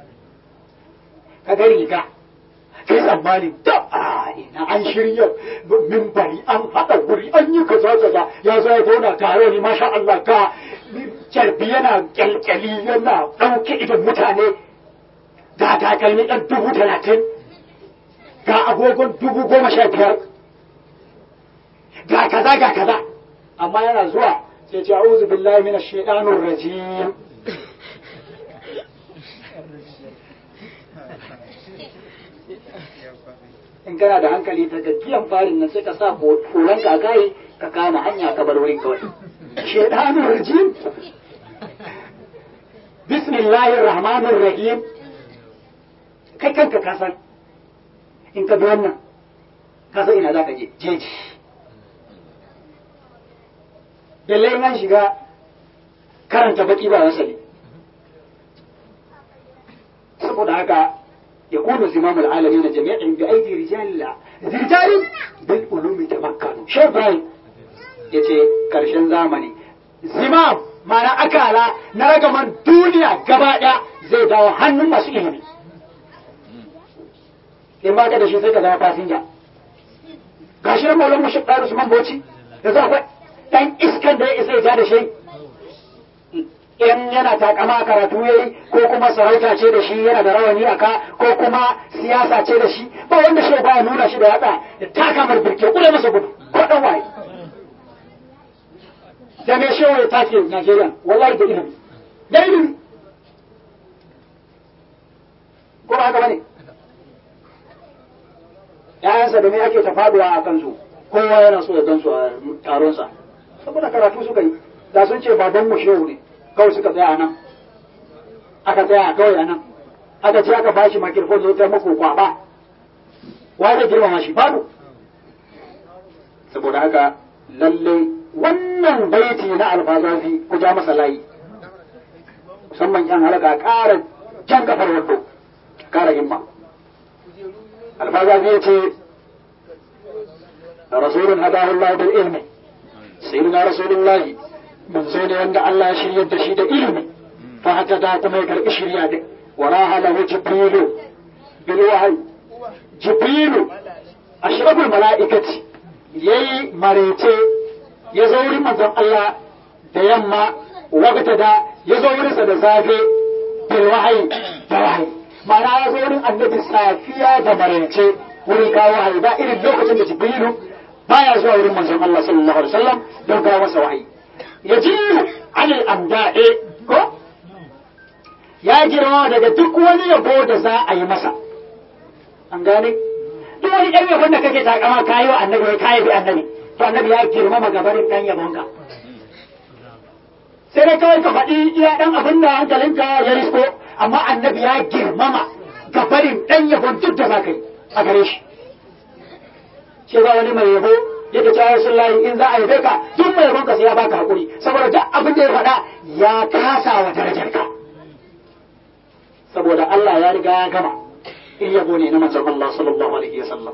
ka ga riga kai tsammanin da a ina an shirya mimbari an haɗa wuri an yi kaza kaza ya zo ya zauna tare ni masha Allah ka kyalbi yana kyalkyali yana ɗauke idan mutane ga takalmi ɗan dubu talatin ga agogon dubu goma sha biyar ga ga kaza ga kaza amma yana zuwa sai ce a'udhu billahi minash shaitanir rajim in kana da hankali ta gaggiyan farin nan sai ka sa hulan ka kai ka kama hanya ka bar wurin kawai shaitanir rajim bismillahir rahmanir rahim kai kanka ka san in ka bi wannan ka san ina za ka je jeji lallai nan shiga karanta baki ba wasali saboda haka ya kuna zimamul alami na jami'in bi aidi rijalla rijali bil ulumi tamakkanu shebrai yace karshen zamani zimam ma'ana akala na ragaman duniya gaba ɗaya zai dawo hannun masu ilimi in ba ka da shi sai ka zama fasinja ga shi maulan mushi ɗaru su man boci da za akwai ɗan iskan da ya isa ya ja da shi in yana takama karatu ya yi ko kuma sarauta ce da shi yana da rawani a ka ko kuma siyasa ce da shi ba wanda shi ba nuna shi da yatsa ya taka mar birke kure masa gudu ko ɗan waye da mai shewa ya take Najeriya wallahi da ilimi da ilimi ko ba haka bane ‘ya'yansa da me ake ta faduwa a kansu kowa yana so ya gansu a taronsa saboda karatu suka yi da sun ce baban mu shehu ne kawai suka tsaya a nan aka tsaya kawai a nan aka ce aka bashi makirfon zai ta muku kwaba wa zai girmama shi babu saboda haka lallai wannan baiti na alfazafi ku ja masa layi musamman yan halaka ƙara jan kafar wando ƙara himma الفاظ فيتي رسول هداه الله بالعلم سيدنا رسول الله من زين عند الله شريد دشيد علم فحتى ذات ما يكر إشرياد وراها له جبريل بالوحي جبريل أشرف الملائكة يي مريتي يزوري من زم الله ديما وقت دا يزوري سدزافي بالوحي بالوحي ma'ana ya zo wurin annabi safiya da maraice wurin kawo wahayi ba irin lokacin da jibrilu baya zuwa wurin manzon Allah sallallahu alaihi wasallam don kawo masa wahayi ya jiru anil amda'e ko ya girma daga duk wani yabo da za a yi masa an gane duk wani ɗan yabon da kake takama kayi wa annabi wai kayi bi annabi to annabi ya girmama gabarin ɗan yabonka sai dai kawai ka faɗi iya ɗan abin da hankalinka ya risko amma annabi ya girmama ga barin ɗan yabon duk da za ka yi a gare shi. Ce ba wani mai yabo yadda ta yasun layi in za a yabe ka duk mai yabon ka sai ya baka haƙuri saboda duk abin da ya faɗa ya kasa wa darajar ka. Saboda Allah ya riga ya gama in yabo ne na manzon Allah sallallahu alaihi wa sallam.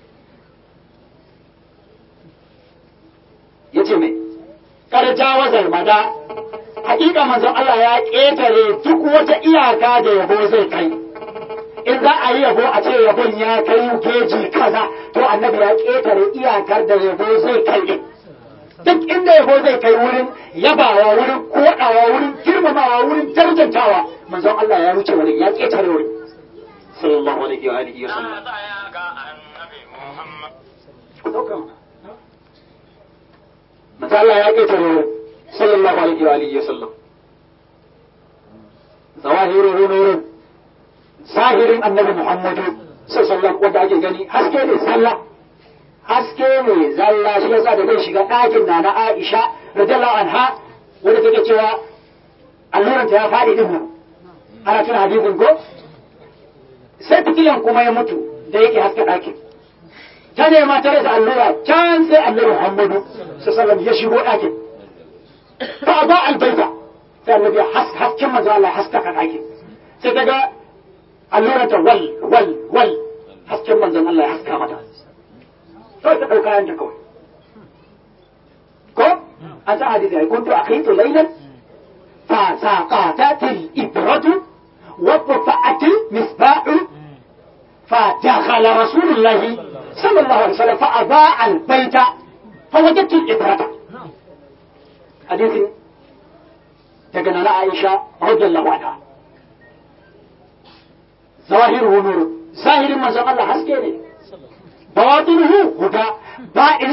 Ya ce mai, Kar jawazar mada hakika manzon Allah ya ƙetare duk wata iyaka da yabo zai kai in za a yi yabo a ce yabon ya kai geji kaza to annabi ya ƙetare iyakar da yabo zai kai din duk inda yabo zai kai wurin yabawa wurin kodawa wurin girmamawa wurin darjantawa manzon Allah ya wuce wurin ya ƙetare wurin sallallahu alaihi wa alihi wa sallam manzon Allah ya ƙetare wurin sallallahu alaihi wa alihi wasallam zawahiru nurin zahirin annabi muhammadu sallallahu wanda ake gani haske ne sallah haske ne zalla shi yasa da zai shiga ɗakin na na Aisha radiyallahu anha wanda take cewa alluranta ya faɗi din nan ana tuna hadisin ko sai fitilan kuma ya mutu da yake haske ɗakin ta nema ta rasa allura can sai annabi muhammadu sallallahu ya shigo ɗakin ba ba albaita sai annabi ya hasken manzo Allah haskaka ɗakin sai ta ga alluranta wal wal wal hasken manzon Allah ya haska mata sai ta ɗauka yanta kawai ko an sa hadisi ai kuntu aqitu laylan fa saqatat al-ibratu wa rafa'at al-misbah fa dakhala rasulullahi sallallahu alaihi wasallam fa adaa al-bayta fa wajadtu al-ibrata hadisin daga nana Aisha radiyallahu anha zahiru nur zahirin manzon Allah haske ne bawatinuhu huda ba'irin manzon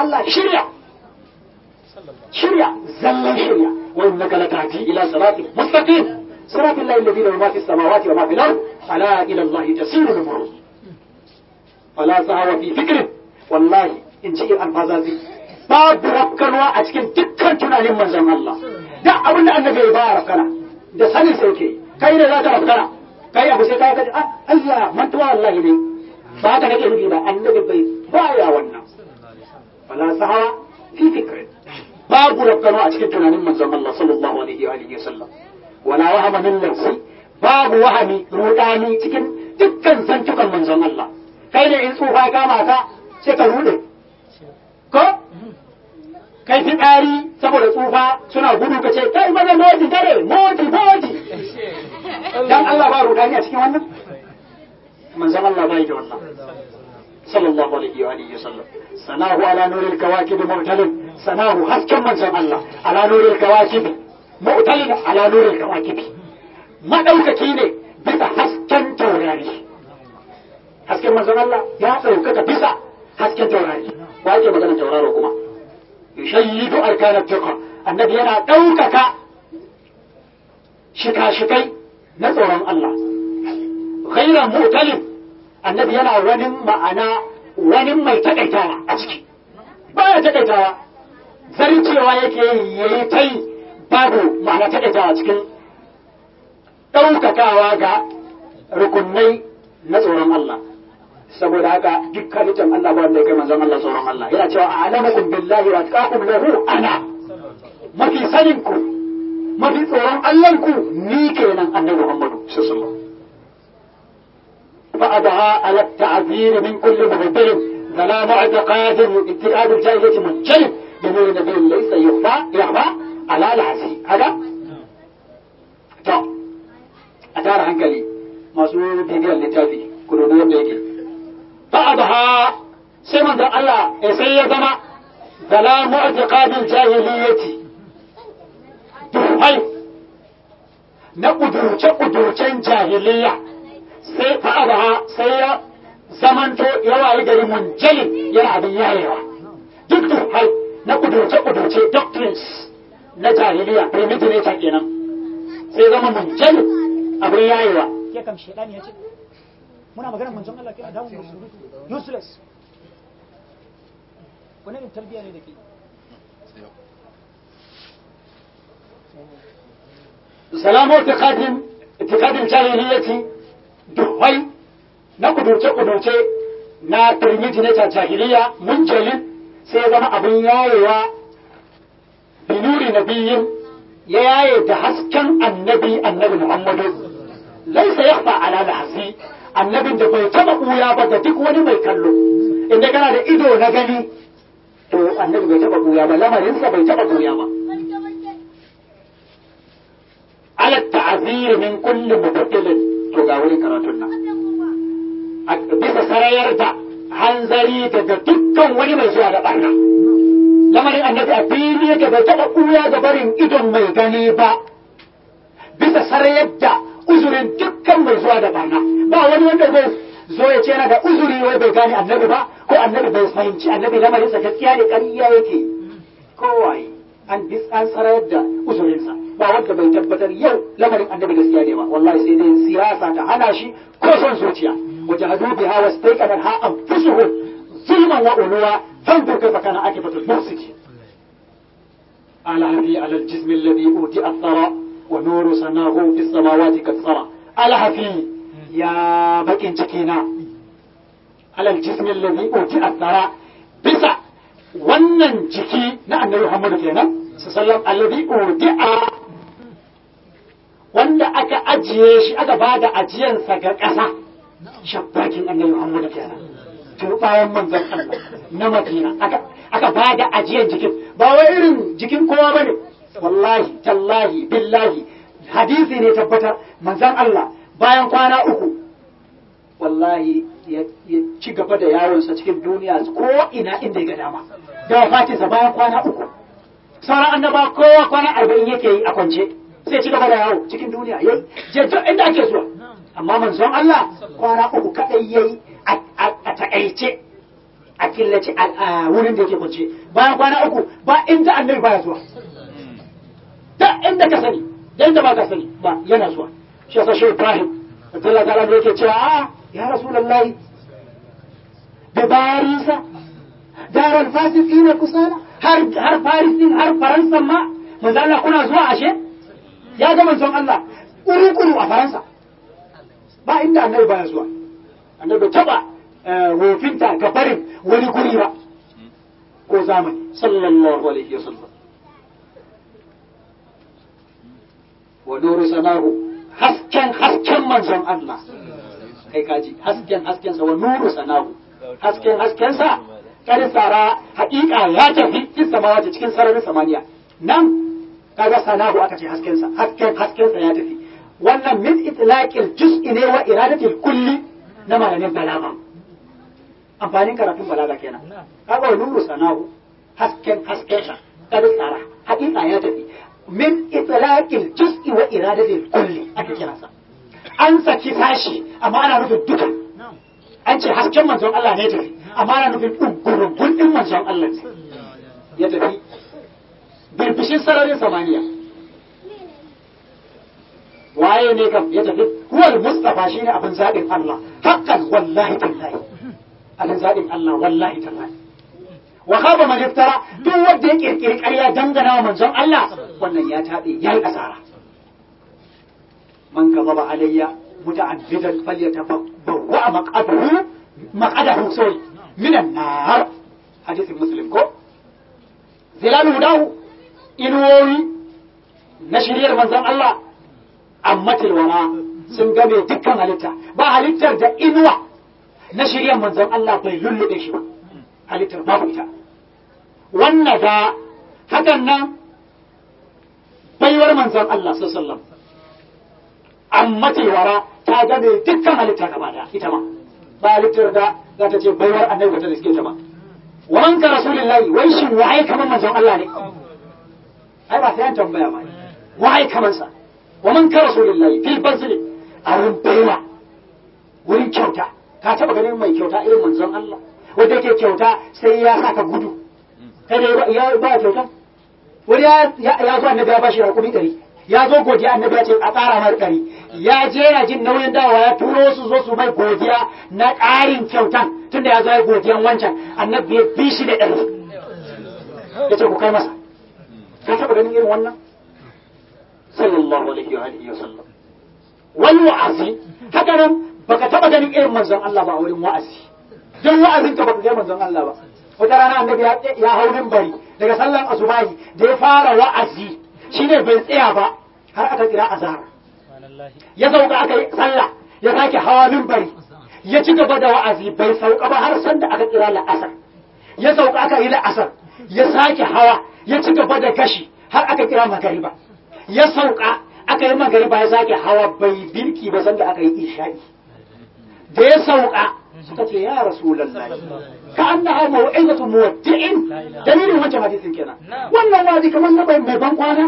Allah shirya shirya zallan shirya wa innaka latati ila siratin mustaqim صراط الله الذي له ما في السماوات وما في الأرض ألا إلى الله تسير الأمور فلا سهو في فكره والله إن شيء الفازازي babu rakkanwa a cikin dukkan tunanin manzon Allah da abin da annabi ya ba rakkana da sanin sai ke kai ne za ka rakkana kai abu sai ka ga ah Allah mantuwa wallahi ne ba ka nake nufi ba annabi bai baya wannan fala sahawa fi fikri babu rakkanwa a cikin tunanin manzon Allah sallallahu alaihi wa alihi wasallam wala wahama min nafsi babu wahami rudani cikin dukkan zantukan manzon Allah kai ne in tsufa kama ka sai ka rude ko kai fi ɗari saboda tsufa suna gudu ka ce kai maza moti dare moti moti dan Allah ba rudani a cikin wannan manzon Allah bai da wannan sallallahu alaihi wa alihi wasallam sanahu ala nuril kawakib mu'talin sanahu hasken manzon Allah ala nuril kawakib mu'talin ala nuril kawakib madaukaki ne bisa hasken taurari hasken manzon Allah ya ɗaukaka bisa hasken taurari wa yake magana tauraro kuma yashayyidu arkanat fiqh annabi yana ɗaukaka shika-shikai na tsoron Allah ghairan mu'talin annabi yana wani ma'ana wani mai takaitawa a ciki baya takaitawa zarcewa yake yayi tai babu ma'ana takaitawa cikin ɗaukakawa ga rukunai na tsoron Allah saboda haka duk halittar Allah ba wanda ya kai manzon Allah tsoron Allah yana cewa a'lamukum billahi wa atqakum lahu ana mafi sanin ku mafi tsoron Allah ku ni kenan annabi Muhammadu sallallahu alaihi wasallam فأدعى على التعذير من كل مبدل ظلام اعتقاد اتقاد الجاهلية منجلب جميل نبي ليس يخفى يخفى على العزي هذا to a tara hankali masu bibiyar littafi ku dubi yadda yake ba'daha sai manzon Allah sai ya zama zalamu i'tiqadil jahiliyyati duhai na kudurce kudurcen jahiliyya sai fa'adaha sai ya zamanto ya wayi gari munjalin yana abin yayewa duk duhai na kudurce kudurce doctrines na jahiliya primitive kenan sai zama munjalin abin yayewa ke kam shedani ya ce muna magana manzon Allah kina dawo musu useless wani ne tarbiya ne da ke salamu itikadin itikadin jahiliyyati duhai na kudurce kudurce na primitive jahiliya munjalin sai ya zama abin yayewa binuri nabiyin ya yaye da hasken annabi annabi Muhammadu laisa yakhfa ala lahzi annabin da bai taba buya ba ga duk wani mai kallo inda kana da ido na gani to annabi bai taba buya ba lamarinsa bai taba buya ba ala ta'zir min kulli mubaddilin to ga wurin karatun nan bisa sarayar da hanzari daga dukkan wani mai zuwa da barna lamarin annabi a fili yake bai taɓa ɓuya ga barin idon mai gani ba bisa sarayar da uzurin dukkan mai zuwa da barna ba wani wanda zai zo ya ce yana da uzuri wai bai gane annabi ba ko annabi bai fahimci annabi lamarinsa gaskiya ne ƙarya yake kowaye an bis an sarayar da uzurinsa ba wanda bai tabbatar yau lamarin annabi gaskiya ne ba wallahi sai dai siyasa ta hana shi ko son zuciya wajahadu biha wastaqana ha anfusuhum zulman wa uluwa فانظر كيف كان عاقبة المفسد على هفي على الجسم الذي أوتي الثرى ونور سناه في السماوات قد سرى على هفي يا بكين جكينا على الجسم الذي أوتي الثرى بسا wannan jiki na annabi Muhammadu kenan sallam alladhi udi'a wanda aka ajiye shi aka bada ajiyansa ga ƙasa shabbakin annabi Muhammadu kenan tun bayan manzon Allah na Madina aka aka bada ajiyar jikin ba wai irin jikin kowa bane wallahi tallahi billahi hadisi ne tabbatar manzon Allah bayan kwana uku wallahi ya ci gaba da yawonsa cikin duniya ko ina inda ya ga dama da wafatinsa bayan kwana uku sauran annaba kowa kwana arba'in yake yi a kwance sai ci gaba da yawo cikin duniya ya je inda ake zuwa amma manzon Allah kwana uku kadai yayi a takaice a killace a wurin da yake kwance bayan kwana uku ba inda annabi baya zuwa da inda ka sani da inda ba ka sani ba yana zuwa shi yasa shi Ibrahim Allah ta'ala ne yake cewa a ya rasulullahi da barisa daral fasiqina kusala har har Paris din har Faransa ma manzo Allah kuna zuwa ashe ya ga manzon Allah kuru-kuru a Faransa ba inda annabi baya zuwa annabi taba wofinta ga barin wani guri ba ko zamani sallallahu alaihi wasallam wa nuru sanahu hasken hasken manzon Allah kai kaji hasken hasken sa wa nuru sanahu hasken hasken sa kada tsara haƙiƙa ya tafi fi samawati cikin sararin samaniya nan kaga sanahu aka ce hasken sa hasken hasken sa ya tafi wannan min itlaqil juz'i ne wa iradatil kulli na malamin balaga amfanin karatun balaga kenan kaga wa nuru sanahu hasken hasken sa kada tsara haƙiƙa ya tafi min itlaqil juz'i wa iradatil kulli aka kira sa an saki sashi amma ana nufin duka an ce hasken manzon Allah ne tafi amma ana nufin ɗungurungun ɗin manzon Allah ne ya tafi birbishin sararin samaniya waye ne kam ya tafi huwal mustafa shine abin zaɓin Allah hakan wallahi tallahi abin zaɓin Allah wallahi tallahi wa khaba man iftara duk wanda ya kirkiri ƙarya dangana wa manzon Allah wannan ya tabe yayi asara man kazaba alayya muta'addidan falyatabawwa maq'adahu maq'adahu sai minan nar hadisin muslim ko zilalu dahu inuwoyi na shiryar manzon Allah ammatil wara sun game dukkan halitta ba halittar da inuwa na shiryar manzon Allah bai lullube shi ba halittar babu ita wannan da hakan nan baiwar manzon Allah sallallahu amma wara ta game dukkan halitta gaba da ita ma ba halittar da za ta ce baiwar annabi ta riske ta ba wan ka rasulullahi wai shin wai kaman manzon Allah ne ai ba sai an tambaya ba wai kaman sa wa man ka rasulullahi fil bazli a wurin baiwa wurin kyauta ka taba ganin mai kyauta irin manzon Allah wanda yake kyauta sai ya saka gudu kai da ya ba kyauta wani ya zo annabi ya bashi rakumi ɗari ya zo godiya annabi ya ce a tsara mar ɗari ya je yana jin nauyin dawowa ya turo su zo su mai godiya na ƙarin kyautan tunda ya zo ya godiyan wancan annabi ya bi shi da ɗari ya ce ku kai masa ka taɓa ganin irin wannan sallallahu alaihi wa alihi wa sallam wal wa'azi haka nan baka taɓa ganin irin manzon Allah ba a wurin wa'azi don wa'azin ka baka ga manzon Allah ba wata rana annabi ya hau bari daga sallan asubahi da ya fara wa'azi shine bai tsaya ba har aka kira azhar ya sauka aka yi sallah ya sake hawa bari ya ci gaba da wa'azi bai sauka ba har sanda aka kira la'asar ya sauka aka yi la'asar ya sake hawa ya ci gaba da gashi har aka kira magariba ya sauka aka yi magariba ya sake hawa bai birki ba sanda aka yi isha'i da ya sauka suka ce ya rasulullahi ka annaha mau'izatu muwaddi'in dalilin wancan hadisin kenan wannan wazi kamar na bai mai ban kwana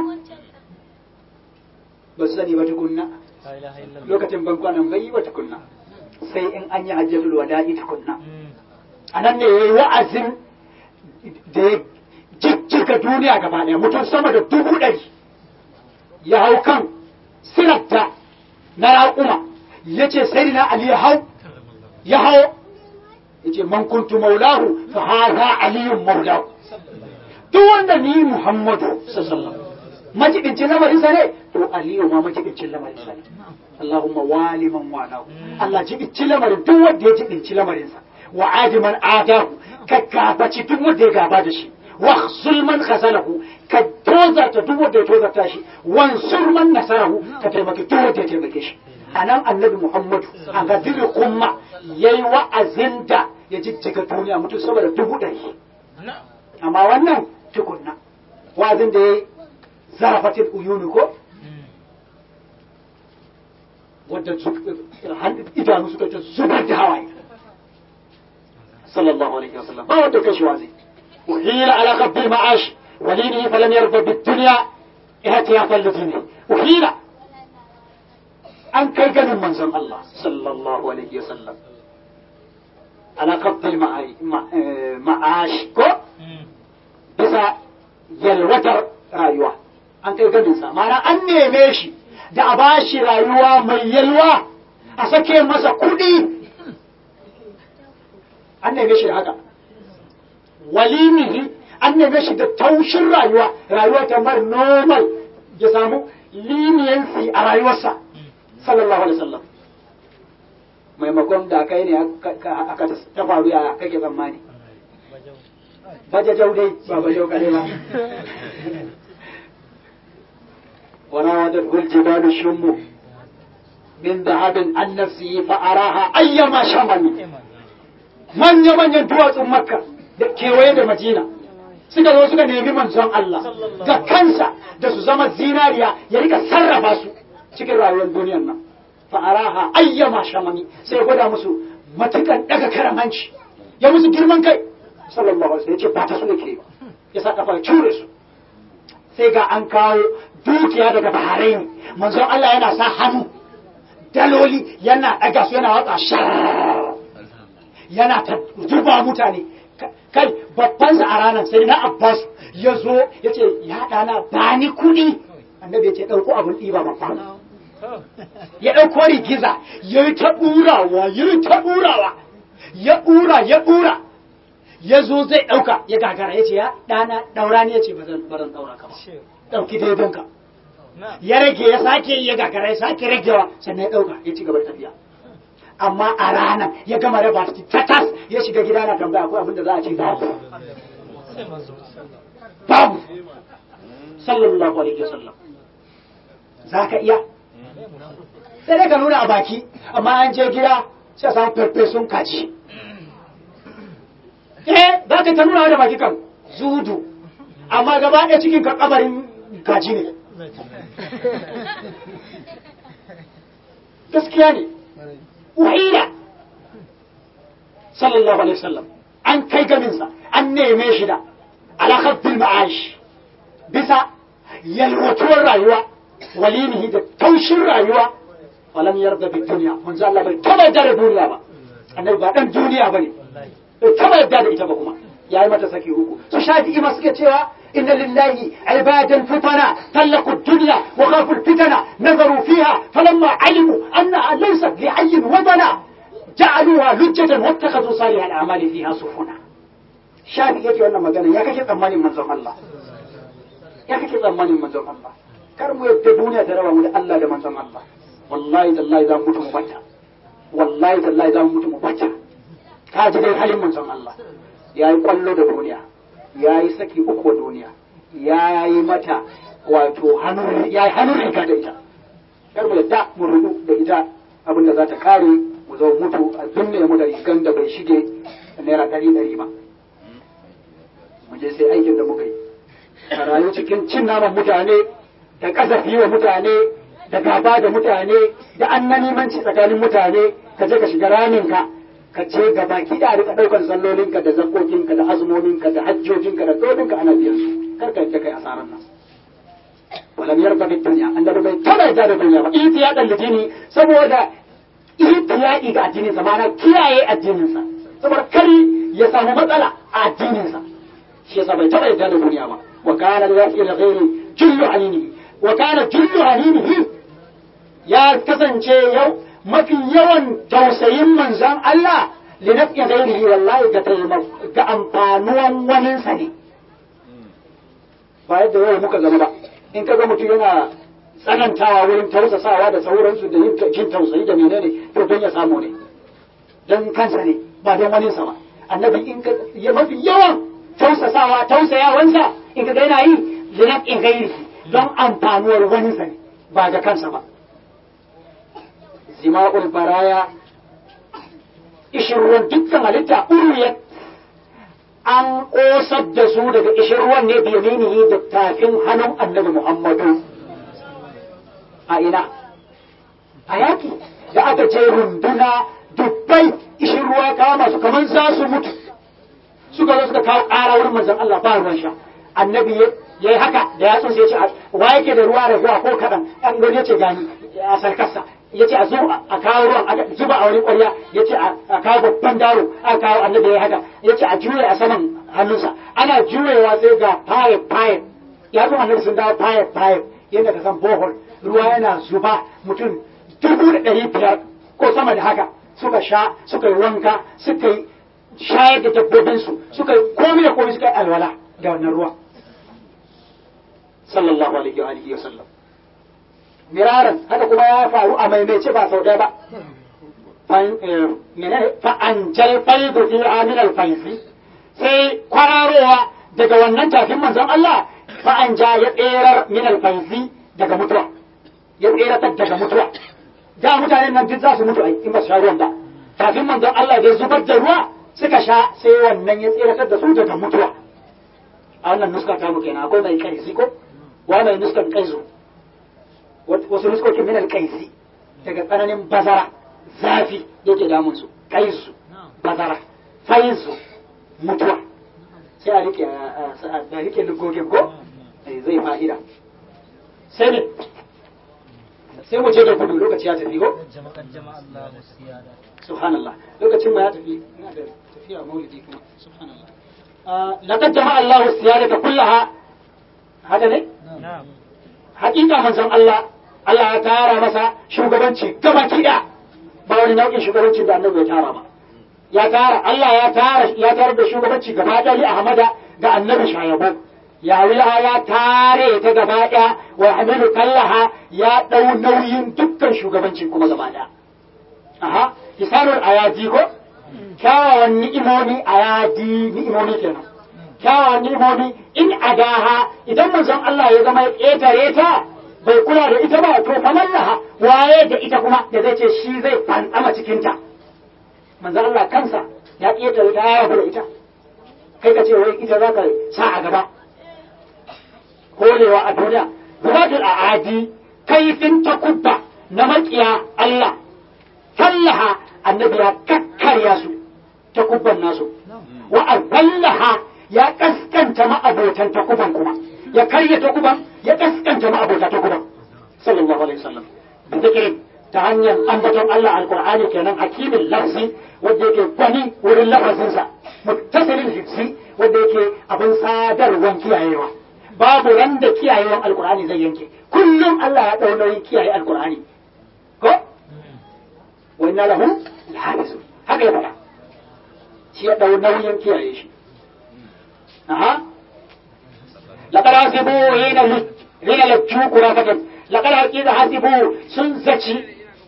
ba su sani ba tukunna lokacin ban kwanan bai yi ba tukunna sai in an yi hajjatul wada'i tukunna a nan ne yayi wa'azin da ya jijjiga duniya gaba ɗaya mutum sama da dubu ɗari ya hau kan sirarta na raƙuma ya ce sai na ali ya hau ya hau yace man kuntu maulahu fa hadha aliyun maulahu duk wanda ni muhammadu sallallahu majibincin lamarin sa ne to aliyu ma majibincin lamarin sa ne allahumma wali man walahu allah jibincin lamarin duk wanda ya jibinci lamarin sa wa adiman adahu ka gabaci duk wanda ya gaba da shi wa sulman khasalahu ka tozarta duk wanda ya tozarta shi wansur man nasarahu ka taimaki duk wanda ya taimake shi anan annabi muhammadu a gaziri kuma yayi wa'azin da ya jijjiga duniya mutum saboda dubu ɗari amma wannan tukunna wa'azin da ya yi zarafatin uyuni ko wadda idanu suka ta zubar da hawaye sallallahu alaihi wasallam ba wanda kashi wazi uhila ala qabbil ma'ash walini falam yarda bid dunya ihtiyafan lidini uhila an kai ganin manzon Allah sallallahu alaihi wasallam ala kafin ma'ash ko bisa yalwatar rayuwa an kai ganinsa mana an neme shi da a ba shi rayuwa mai yalwa a sake masa kuɗi an neme shi da haka walimihi an neme shi da taushin rayuwa rayuwa kamar normal ya samu leniency a rayuwarsa sallallahu alaihi wasallam maimakon da kai ne aka ta faru ya kake tsammani bajajau dai ba bajau kare ba وراودته الجبال الشم من ذهب عن نفسه فأراها أيما شمل من يمن يدوات مكة kewaye da Madina suka zo suka nemi manzon Allah da kansa da su zama zinariya ya rika sarrafa su cikin rayuwar duniyar nan fa'araha ayyama shamami sai gwada musu matukan daga karamanci ya musu girman kai sallallahu alaihi wasallam ya ce ba ta su ne ke ya sa kafa cure su sai ga an kawo dukiya daga Bahrain manzon Allah yana sa hannu daloli yana daga su yana watsa shar yana ta zuba mutane kai babbansa a ranar sai na Abbas ya zo ya ce ya ɗana ba ni kuɗi annabi ya ce ɗauko abin ɗiba babban ya ɗauko rigiza ya yi ta ɗurawa ya yi ta ɗurawa ya ɗura ya ɗura ya zo zai ɗauka ya gagara ya ce ya ɗana ɗaura ne ya ce ba zan ɗaura ka ba ɗauki daidonka ya rage ya sake ya gagara ya sake ragewa sannan ya ɗauka ya ci gaba da tafiya amma a ranar ya gama raba ta tas ya shiga gida na tambaya akwai abinda za a ce babu babu sallallahu alaihi wasallam za ka iya sai dai ka nuna a baki amma an je gida sai a samu farfesun kaji eh za ka ta nuna da baki kan zudu amma gaba ɗaya cikin ka kabarin kaji ne gaskiya ne wahila sallallahu alaihi wasallam an kai ganinsa an neme shi da alaƙar ma'ash bisa yalwatuwar rayuwa walimihi da taushin rayuwa walam yarda bi duniya manzo Allah bai taba yarda da duniya ba annabi ba dan duniya bane bai taba yarda da ita ba kuma yayi mata saki uku su shafi'i ma suke cewa inna lillahi ibadan futana talaku dunya wa khafu fitana nazaru fiha falamma alimu anna laysat li ayyin wadana ja'aluha lujjatan wattakhadhu salihal a'mali fiha sufuna shafi yake wannan magana ya kake tsammanin manzon Allah ya kake tsammanin manzon Allah kar mu yadda duniya ta raba mu da Allah da manzon Allah wallahi tallahi za mu mutu mu bata wallahi tallahi za mu mutu mu bata ka ji dai halin manzon Allah yayi kwallo da duniya yayi saki uku duniya yayi mata wato hannun yayi hannun riga da ita kar mu yadda mu rudu da ita abinda za ta kare mu zo mutu a dunne mu da rigan da bai shige naira ɗari ɗari ba mu je sai aikin da muka yi a rayu cikin cin naman mutane da kasafi wa mutane da gaba da mutane da annanimanci tsakanin mutane ka je ka shiga raminka ka ce ga baki da rika daukar sallolinka da zakokinka da azumominka da hajjojinka da dolinka ana biyan su kar ka yadda kai asaran nan walam yarda bid dunya annabi bai taba yarda da duniya ba ihtiya dan litini saboda ihtiya'i ga addinin sa ma'ana kiyaye addinin sa saboda kari ya samu matsala a addinin sa shi yasa bai taba yarda da duniya ba wa kana lillahi ghairi jullu aninihi wa kana jullu aninihi ya kasance yau mafi yawan tausayin manzon Allah linafi ghairihi wallahi ga ga amfanuwan waninsa ne ba yadda yau muka zama ba in ka ga mutum yana tsanantawa wurin tausasawa da sauransu da yin jin tausayi da menene to don ya samu ne don kansa ne ba don waninsa ba annabi in ka mafi yawan tausasawa tausayawansa in ka ga yana yi linafi ghairihi don amfanuwar waninsa ne ba ga kansa ba zima'ul baraya ishirwan dukkan halitta uriyat an ƙosar da su daga ishirwan ne biyaminihi da tafin hannun annabi muhammadu a ina a yaki da aka ce runduna dubbai ishirwa kama su kamar za su mutu suka zo suka kawo ƙara wurin manzon Allah ba ruwan sha annabi ya yi haka da yatsun sai ya ce wa yake da ruwa da ruwa ko kaɗan an gani ya ce gani a sarkarsa ya ce a zo a kawo ruwan aka zuba a wani ƙwarya ya ce a kawo babban daro aka kawo annabi ya haka ya ce a juye a saman hannunsa ana juyewa sai ga fayef fayef ya zo annabi sun dawo fayef fayef yadda ka san bohol ruwa yana zuba mutum dubu da ɗari biyar ko sama da haka suka sha suka yi wanka suka yi shayar da dabbobinsu suka yi komai da komai suka yi alwala da wannan ruwa sallallahu alaihi wa alihi wa sallam miraran haka kuma ya faru a maimaice ba sau ɗaya ba fa'ancal faidu fi aminal faifi sai kwararowa daga wannan tafin manzon Allah fa'anja ya tserar minal faifi daga mutuwa ya tseratar daga mutuwa da mutanen nan duk za su mutu in ba su sha ruwan ba tafin manzon Allah da zubar da ruwa suka sha sai wannan ya tseratar da su daga mutuwa a wannan nuska ta mu kenan akwai mai kaisi ko wa mai nuskan kaizu wasu nuskokin min alkaisi daga tsananin bazara zafi yake damun su kaisu bazara faizu mutuwa sai a rike a rike lugogin ko zai fa'ida sai ne sai mu ce da gudu lokaci ya tafi ko subhanallah lokacin ma ya tafi ina da tafiya maulidi kuma subhanallah laqad jama'a Allah siyadata kullaha haka ne hakika manzon Allah Allah ya tara masa shugabanci gaba kiɗa ba wani nau'in shugabanci da annabi ya tara ba ya tara Allah ya tara ya tara da shugabanci gaba ɗaya li Ahmada ga annabi shayabo ya wilaha ya tare ta gaba ɗaya wa hamilu kallaha ya ɗau nauyin dukkan shugabanci kuma gaba ɗaya aha misalul ayadi ko kyawawan ni'imomi ayadi ni'imomi kenan kyawawan ni'imomi in adaha idan manzon Allah ya zama ya ƙetare ta bai kula da ita ba to fa lallaha waye da ita kuma da zai ce shi zai fantsama cikin ta manzon Allah kansa ya ƙetare ta ya rabu da ita kai ka ce wai ita za ka sa a gaba kolewa a duniya gudatul a'adi kaifin takubba na makiya Allah kallaha annabi ya kakkarya su takubban nasu wa azallaha ya kaskanta ma'abotan takuban kuma ya karya takuban ya kaskanta ma'abota takuban sallallahu alaihi wasallam da zikirin ta hanyar ambaton Allah alqur'ani kenan hakimin lafzi wanda yake gwani wurin lafazinsa muttasilin hifsi wanda yake abin sadarwan kiyayewa babu ran da kiyayewan alqur'ani zai yanke kullum Allah ya dau nauyin kiyaye alqur'ani ko wa inna lahu lahafizun haka ya faɗa shi ya dau nauyin kiyaye shi aha laqad hasibu hina hina lajju qurafatan laqad haqiqa hasibu sun zaci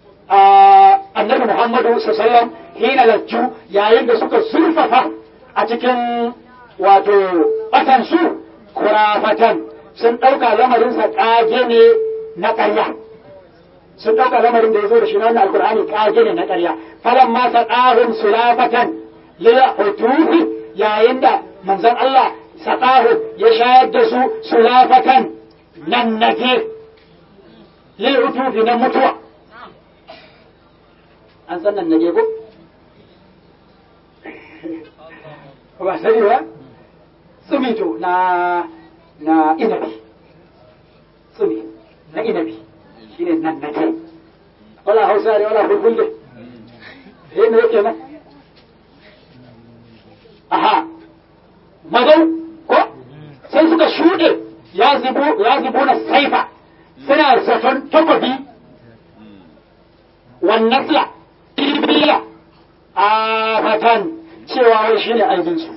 annabi Muhammadu sallallahu alaihi wasallam hina lajju yayin da suka zurfafa a cikin wato batan su kurafatan sun ɗauka lamarinsa ƙage ne na ƙarya sun ɗauka lamarin da ya zo da shi na wannan alkur'ani ƙage ne na ƙarya falan ma saƙahun sulafatan lil hutufi yayin da manzon Allah saƙahu ya shayar da su sulafatan nan nage lil hutufi na mutuwa an san nan nage ko ba sani ba tsumito na na inabi tsumi na inabi shine nan na kai wala hausa ne wala fulfulde eh me yake nan aha magau ko sai suka shuɗe ya zubo ya zubo na saifa suna zaton takobi wannan sila ibiya a fatan cewa wai shine aibinsu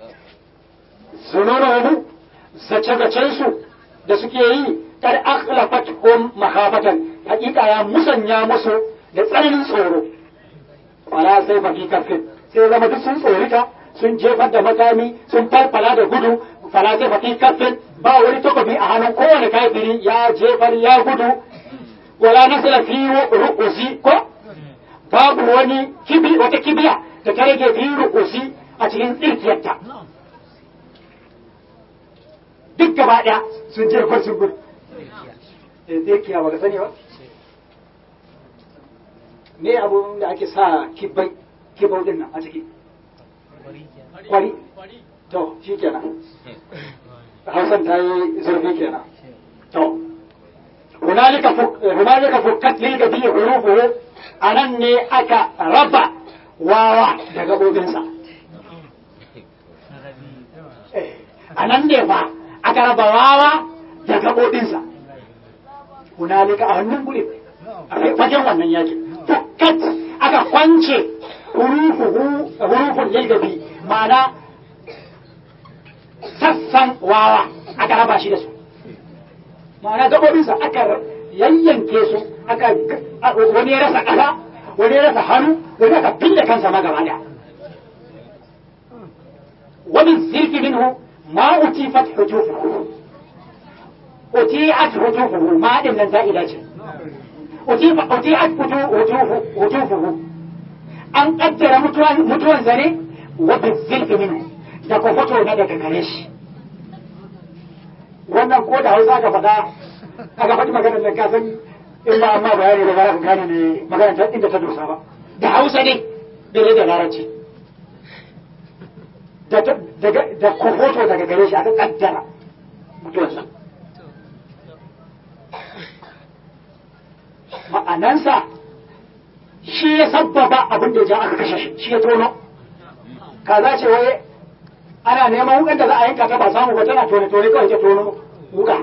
zununuhu zace-zacensu da suke yi kad akhlafat hum mahabatan hakika ya musanya musu da tsananin tsoro wala sai fa fi kafin sai zama duk sun tsorita sun jefar da makami sun farfala da gudu fala sai fa fi kafin ba wani takobi a hannun kowane kafiri ya jefar ya gudu wala nasala fi ru'usi ko babu wani kibi wata kibiya da ta rage fi ru'usi a cikin tsirkiyarta duk gaba ɗaya sun je kwan sun gudu zai kiya ba ka sani ba me abu da ake sa kibbai kibau din nan a ciki kwari to shi kenan hausan ta yi zurfi kenan to hunalika hunalika fukkat lil gabi hurufuhu anan ne aka raba wawa da gabobinsa anan ne fa aka raba wawa da gabobinsa hunalika a wannan guri a fagen wannan yakin fukkat aka kwance hurufuhu hurufun lil gabi ma'ana sassan wawa aka raba shi da su ma'ana gabobinsa aka yayyanke su aka wani ya rasa ƙasa wani ya rasa hannu wani aka fille kansa ma gaba da wani zirfi minhu ma utifat hujufuhu uti'at hujufuhu ma din nan za'ida ce uti'at hujufuhu an kaddara mutuwan zane wa bizirfi minhu da kofoto na daga gare shi wannan ko da hausa aka faɗa aka faɗi maganar da ka san in ba amma bayani da ba za ka gane ne maganar ta inda ta dosa ba da hausa ne bai da larabci da kofoto daga gare shi aka kaddara mutuwarsa ma'anansa shi ya sabbaba abin da ya ja aka kashe shi shi ya tono kaza ce wai ana neman wukan da za a yanka ta ba samu ba tana tone tone kawai ta tono wuka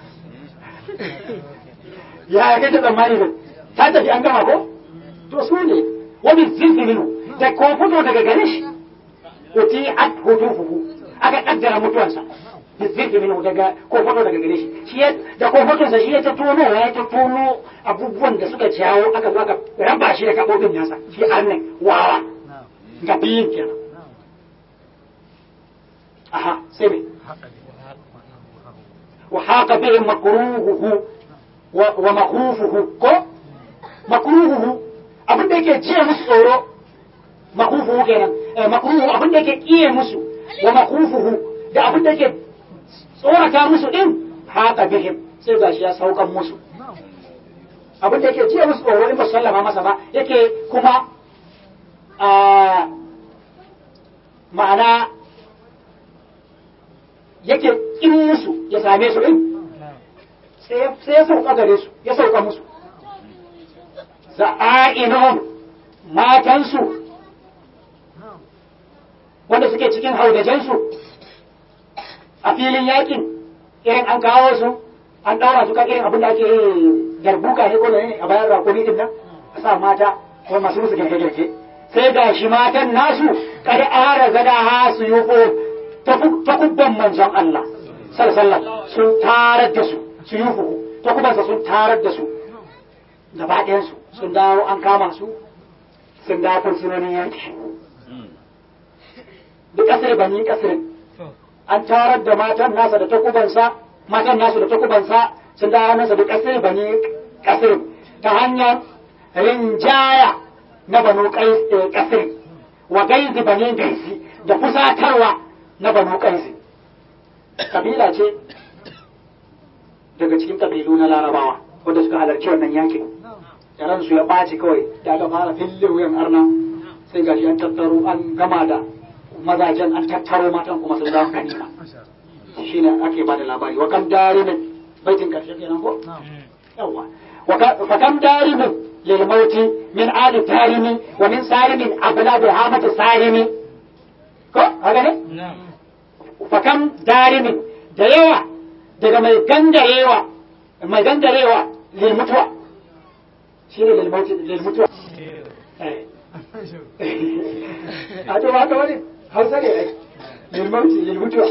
ya ya kai ta tsammani da ta tafi an gama ko to su ne wani zilzilinu da ko fito daga gare shi wuti at hutufuhu aka kaddara mutuwansa zilzilinu daga ko fito daga gare shi shi da ko fitonsa shi ya ta tono ya ta tono abubuwan da suka jawo aka zo aka raba shi da kabobin nasa shi annan wawa ga biyin kenan aha sai me wa haqa bihi makruhuhu wa makhufuhu ko makruhuhu abin da yake jiya musu tsoro makhufuhu kenan makruhu abin da yake kiye musu wa makhufuhu da abin da yake tsorata musu din haqa bihim sai gashi ya saukan musu abin da yake jiya musu tsoro in ba sallama masa ba yake kuma ma'ana yake in musu ya same su din sai ya sauka gare su ya sauka musu za'a'inuhum matansu wanda suke cikin haudajensu a filin yakin irin an kawo su an ɗaura su kan irin abin da ake darbuka ne ko da ne a bayan rakuni din nan a sa mata ko masu musu girke-girke sai ga shi matan nasu kada ara gada ha su yi ko takubban manzon Allah sallallahu sun tarar da su su yi hu takubansa sun tarar da su gaba ɗayansu sun dawo an kama su sun dawo fursunonin yanki duk kasar bani kasar an tarar da matan nasa da takubansa matan nasu da takubansa sun dawo nasa da kasar bani kasar ta hanyar rinjaya na banu kasar wa gaizi bani gaisi da fusatarwa na banu kaisi kabila ce daga cikin kabilu na larabawa wanda suka halarci wannan yakin yaran su ya ɓaci kawai da aka fara fille wuyan arna sai gashi an tattaro an gama da mazajen an tattaro matan kuma sun zama ganima shine ake bada labari wa kam darimin baitin karshe kenan ko yawa wa kam darimin lil mauti min ali tarimi wa min sarimin abla bi hamata sarimi ko haka ne fakam darimin da yawa daga mai gangarewa mai gangarewa lil mutuwa shi ne lil mutuwa a to ba ka wani hausa ne ai lil mauti lil mutuwa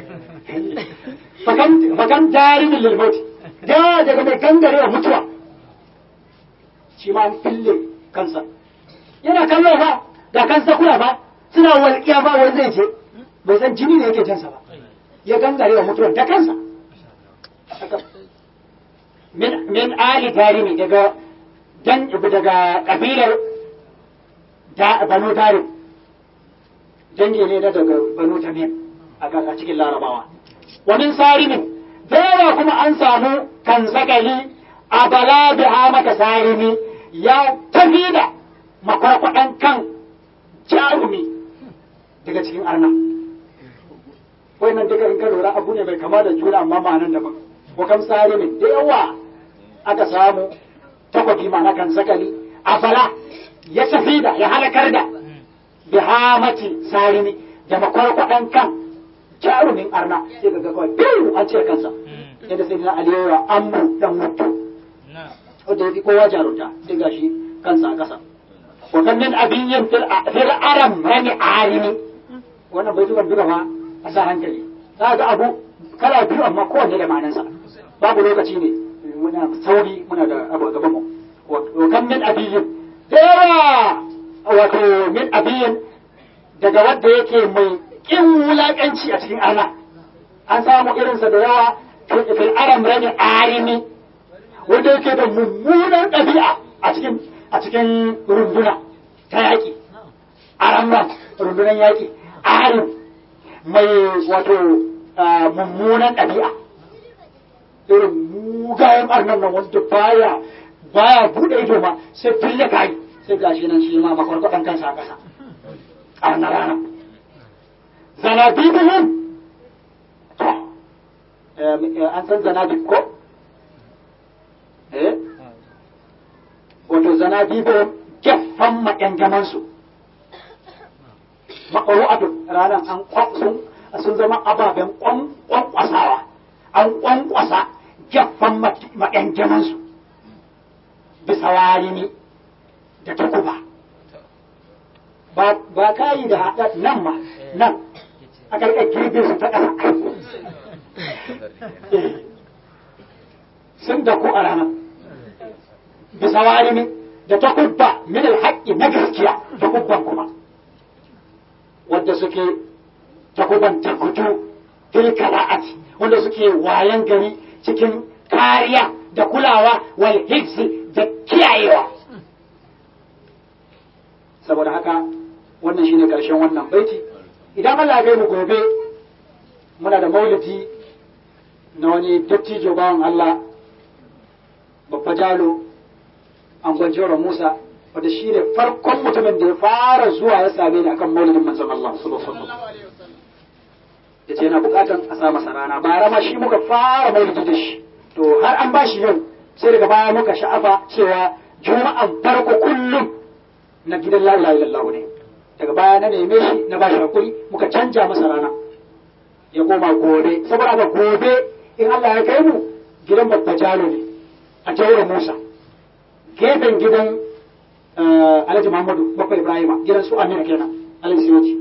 fakam fakam darimin lil mauti da daga mai gangarewa mutuwa shi ma an fille kansa yana kallo ba ga kansa kula ba suna walƙiya ba wani zai je bai san jini ne yake jansa ba ya gangare wa mutuwar da kansa min ali tarimi daga dan daga kabilar da banu tarim dangi ne na daga banu tamim a cikin larabawa wa min sarimin dawa kuma an samu kan zakali a bala bi mata sarimi ya tafi da makwarkwadan kan jarumi daga cikin arna wannan duka in ka lura abu ne mai kama da juna amma ma'anan daban wa kam sarimin da yawa aka samu takwabi ma na kan sakali a bala ya tafi da ya halakar da bihamati sarimi da makwarkwaɗan kan jarumin arna sai ga kawai biyu an ce kansa yadda sai na aliyu amru dan mutu wanda ya fi kowa jarunta sai ga shi kansa a ƙasa wa kan min abiyyin fil aram rani arimi wannan bai tukan duka fa a sa hankali za ga abu kala biyu amma kowanne da ma'anansa babu lokaci ne muna sauri muna da abu a gaban mu wa kan min abiyyin da yawa wato min abiyyin daga wanda yake mai kin wulakanci a cikin arna an samu irinsa da yawa fil aram rani arimi wanda yake da mummunan ɗabi'a a cikin a cikin runduna ta yaƙi aramman rundunan yaƙi arim mai wato mummunan ɗabi'a irin mugayen arnan nan wanda baya baya buɗe ido ma sai fille kai sai gashi nan shi ma makwarkwaɗan kansa a ƙasa arna rana zanabibihim an san zanabib ko eh wato zanabibihim gyaffan maƙyangamansu maƙaru'atu ranar an sun sun zama ababen ƙwanƙwasawa an ƙwanƙwasa gyaffan maƙyangamansu bisa warini da takuba ba kayi da haɗa nan ma nan a ƙarƙar girbe su ta ƙasa sun da ku a ranar bisa warini da takubba min alhaƙi na gaskiya takubban kuma wanda suke takuban takutu tilka la'ati wanda suke wayan gari cikin kariya da kulawa wal hifzi da kiyayewa saboda haka wannan shine karshen wannan baiti idan Allah ya mu gobe muna da maulidi na wani dattijo bawan Allah babba jalo an gwanjewar Musa wanda shi ne farkon mutumin da ya fara zuwa ya same ni akan maulidin manzon Allah sallallahu alaihi wasallam ya ce yana bukatan a sa masa rana bara ma shi muka fara maulidi da shi to har an bashi yau sai daga baya muka sha'afa cewa juma'an farko kullum na gidan la ilaha illallah ne daga baya na neme shi na bashi hakuri muka canja masa rana ya koma gobe saboda haka gobe in Allah ya kai mu gidan babba jalo ne a jawar Musa gefen gidan Alhaji Muhammadu Bakwa Ibrahima gidan su Amina kenan Alhaji Siyoji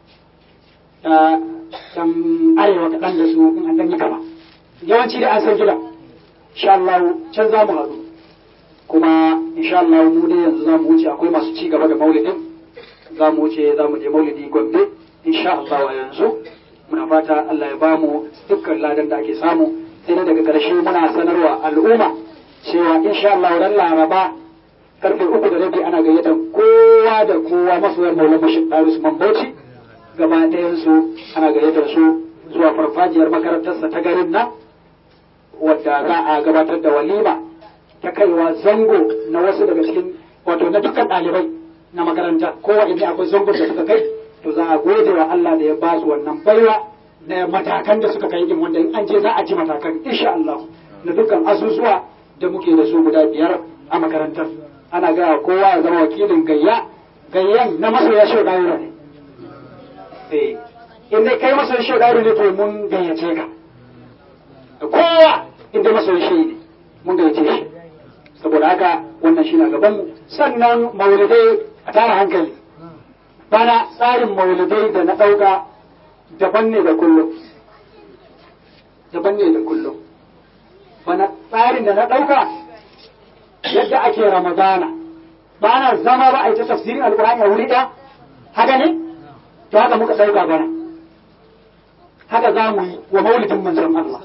dan arewa kaɗan da su in an dan yi kama yawanci da an san gidan insha Allah can za mu haɗu kuma insha Allah mu dai yanzu za mu wuce akwai masu ci gaba da maulidin za mu wuce za mu je maulidi Gombe insha Allah a yanzu muna fata Allah ya bamu dukkan ladan da ake samu sai dai daga ƙarshe muna sanarwa al'umma cewa insha Allah ran Laraba karfe uku da rabi ana gayyatar kowa da kowa masoyan Maulana Bashir Darius Mambauci gaba ɗayan su ana gayyatar su zuwa farfajiyar makarantarsa ta garin nan wadda za a gabatar da walima ta kaiwa zango na wasu daga cikin wato na dukkan ɗalibai na makaranta kowa idan akwai zangon da suka kai to za a gode wa Allah da ya ba su wannan baiwa na matakan da suka kai din wanda in an je za a ji matakan insha Allah na dukkan asusuwa da muke da su guda biyar a makarantar ana ga kowa ya zama wakilin gayya gayyan na masoya shi da ne eh in dai kai masoya shi da ne to mun gayyace ka kowa in dai masoya shi ne mun gayyace shi saboda haka wannan shi na gaban mu sannan maulidai a tara hankali bana tsarin maulidai da na ɗauka daban ne da kullum daban ne da kullum bana tsarin da na ɗauka yadda ake ramadana ba na zama ba a yi ta tafsirin alkur'ani a wuri ɗaya haka ne to haka muka ɗauka bana haka za mu yi wa maulidin manzon Allah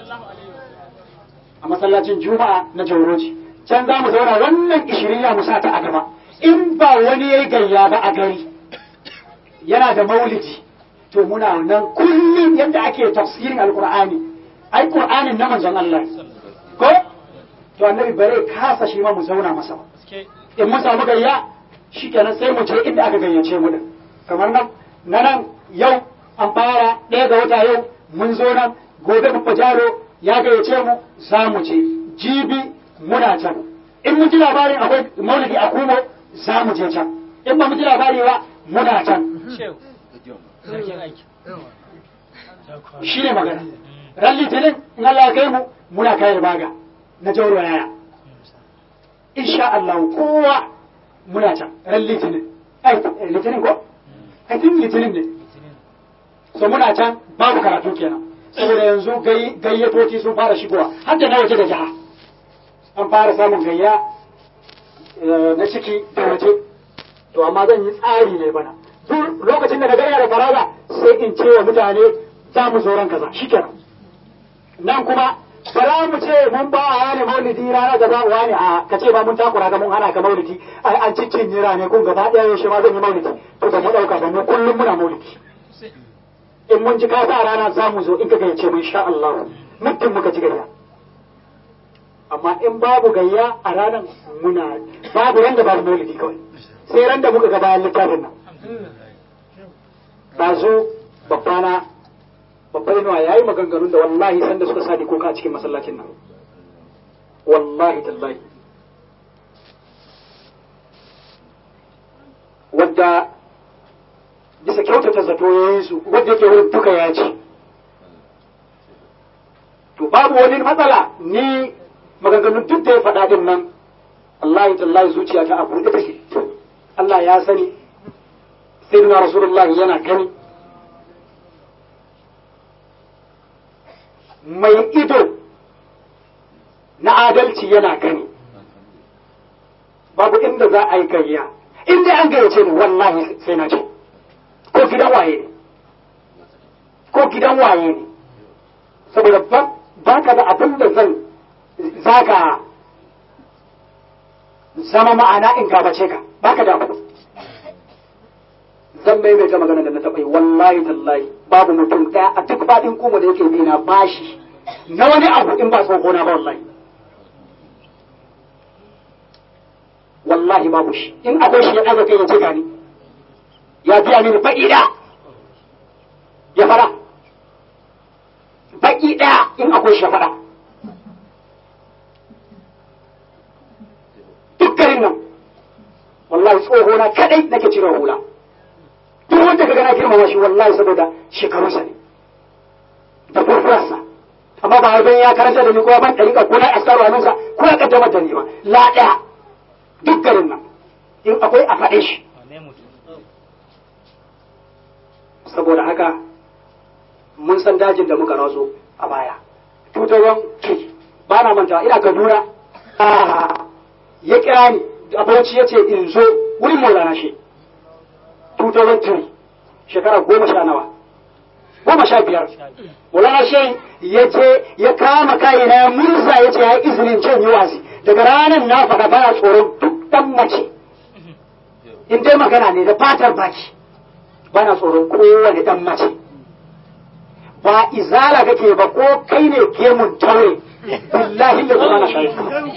a masallacin juma'a na jauroji can za mu zauna wannan ishiriniya mu sa ta a gaba in ba wani ya yi gayya ba a gari yana da maulidi to muna nan kullum yadda ake tafsirin alkur'ani ai qur'anin na manzon Allah ko to annabi bare kasa shi ma mu zauna masa ba in mun samu gayya shikenan sai mu je inda aka gayyace mu din kamar nan na nan yau an fara ɗaya ga wata yau mun zo nan gobe babba jaro ya gayyace mu za mu je jibi muna can in mun ji labarin akwai maulidi a kumo za mu je can in ba mu ji labari ba muna can shi ne magana ran litinin in Allah ya kai mu muna kayar baga na jauro yaya insha Allah kowa muna can ran litinin ai litinin ko ai tun litinin ne so muna can babu karatu kenan saboda yanzu gayyatoci sun fara shigowa har da na waje da jiha an fara samun gayya na ciki da waje to amma zan yi tsari ne bana duk lokacin da na gaya da faraga sai in ce wa mutane za mu zo ran kaza shikenan nan kuma ba za mu ce mun ba a wani maulidi rana da za mu wani a ka ce ba mun takura ga mun hana ka maulidi ai an ciccin yira ne kun gaba ɗaya yaushe ma zan yi maulidi to ba mu ɗauka ba mu kullum muna maulidi in mun ji ka sa rana za mu zo in ka gayyace mu insha Allah mutum muka ji gayya amma in babu gayya a ranar muna babu ran da babu maulidi kawai sai ran da muka ga bayan littafin nan ɗazu babbana babbar inuwa ya yi maganganun da wallahi sanda suka sa kuka a cikin masallacin nan wallahi tallahi wadda bisa kyautata zato ya yi su wadda yake wurin duka ya ce to babu wani matsala ni maganganun duk da ya faɗa din nan wallahi tallahi zuciya ta abu da take Allah ya sani sai na rasulullahi yana gani mai ido na adalci yana gani babu inda za a yi gayya in dai an gayyace ni wallahi sai na ce ko gidan waye ne ko gidan waye ne saboda ba ka da abin da zan zaka zama ma'ana in gabace ka ba ka da abu zan maimaita magana da na taɓa yi wallahi tallahi babu mutum ɗaya a duk faɗin kuma da yake bina bashi na wani abu in ba tsoho na ba wallahi wallahi babu shi in akwai shi ya ɗaga kai ya ce gani ya biya mini baƙi ɗaya ya fara baƙi ɗaya in akwai shi ya fara duk garin nan wallahi tsoho na kaɗai nake cire hula duk wanda ka gana girmama shi wallahi saboda shekarunsa ne da furfurarsa amma ba don ya karanta da ni ko ban ɗariƙa ko na askaru hannunsa ko ya kaddamar da ni ba la ɗaya duk garin nan in akwai a faɗe shi saboda haka mun san dajin da muka raso a baya tutawan ki ba na manta ina kaduna ya kira ni abauci ya ce in zo wurin maulana shi 2003 shekara goma sha nawa goma sha biyar maulana shi ya je ya kama kayi na murza ya ce ya yi izinin can yi wasi daga ranar na faɗa bana tsoron duk ɗan mace in dai magana ne da fatar baki bana tsoron kowane ɗan mace ba izala kake ba ko kai ne gemun taure billahi da kuma na shayi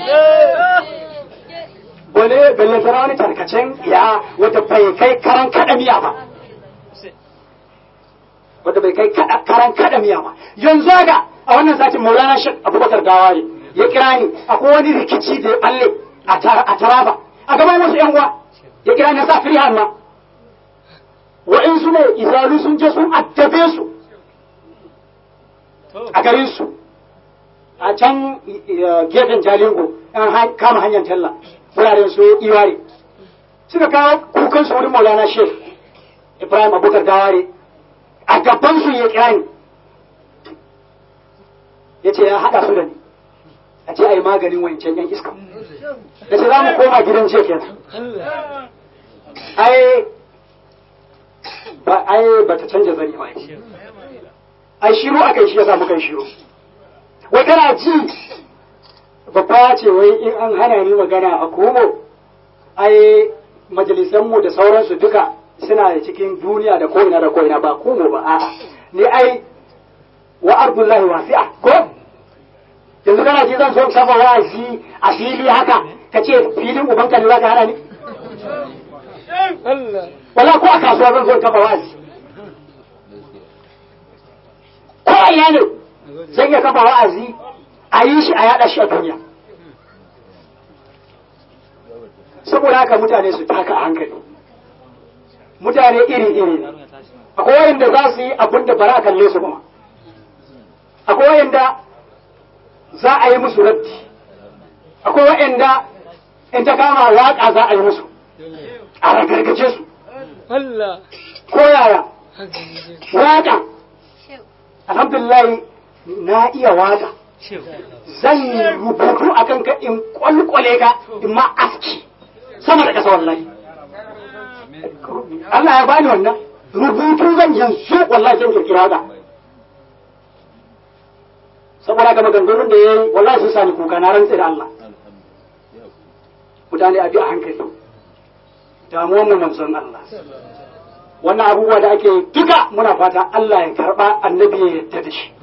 wani bellantana wani tarkacen ya wata bai kai karan kada miya ba wanda bai kai karan kada miya ba yanzu haka a wannan satin maulana shek abubakar dawa ne ya kira ni akwai wani rikici da ya balle a taraba a gaban wasu yan uwa ya kira ni sa firihan ma wa'insu ne izalu sun je sun addabe su a garin su a can gefen jalingo an kama hanyar talla wuraren su iware suka kawo kukan su wurin maulana shek ibrahim abubakar daware a gaban su ya kira ni ya ce ya haɗa su da ni a ce a yi maganin wancan yan iska da ce za mu koma gidan ce kenan ai ba ai ba ta canja zani ba ai shiru aka yi shi ya sa muka yi shiru wai kana ji babba ya ce wai in an hana ni magana a komo ai majalisanmu da sauransu duka suna cikin duniya da ko'ina da ko'ina ba komo ba a'a ni ai wa ardullahi wasi'a ko yanzu kana ji zan so saba wa'azi a fili haka ka ce filin ubanka ne za ka hana ni wala ko a kasuwa zan so kafa wa'azi ko a ina ne zan iya kafa wa'azi a yi shi a yada shi a duniya saboda haka mutane su taka a hankali mutane iri-iri ne akwai wayanda za su yi abin da bara kalle su ba akwai wayanda za a yi musu raddi akwai wayanda in ta kama waƙa za a yi musu a ragargaje su Allah ko yaya waƙa alhamdulillah na iya waƙa zan yi rubutu a kanka in kwalkwale ka in ma aski sama da ƙasa wallahi Allah ya bani wannan rubutu zan yanzu wallahi zan kirkira ka saboda ga maganganun da yayi wallahi sun sani kuka na rantse da Allah mutane a bi a hankali damuwan mu manzon Allah wannan abubuwa da ake duka muna fata Allah ya karba annabi ya yarda da shi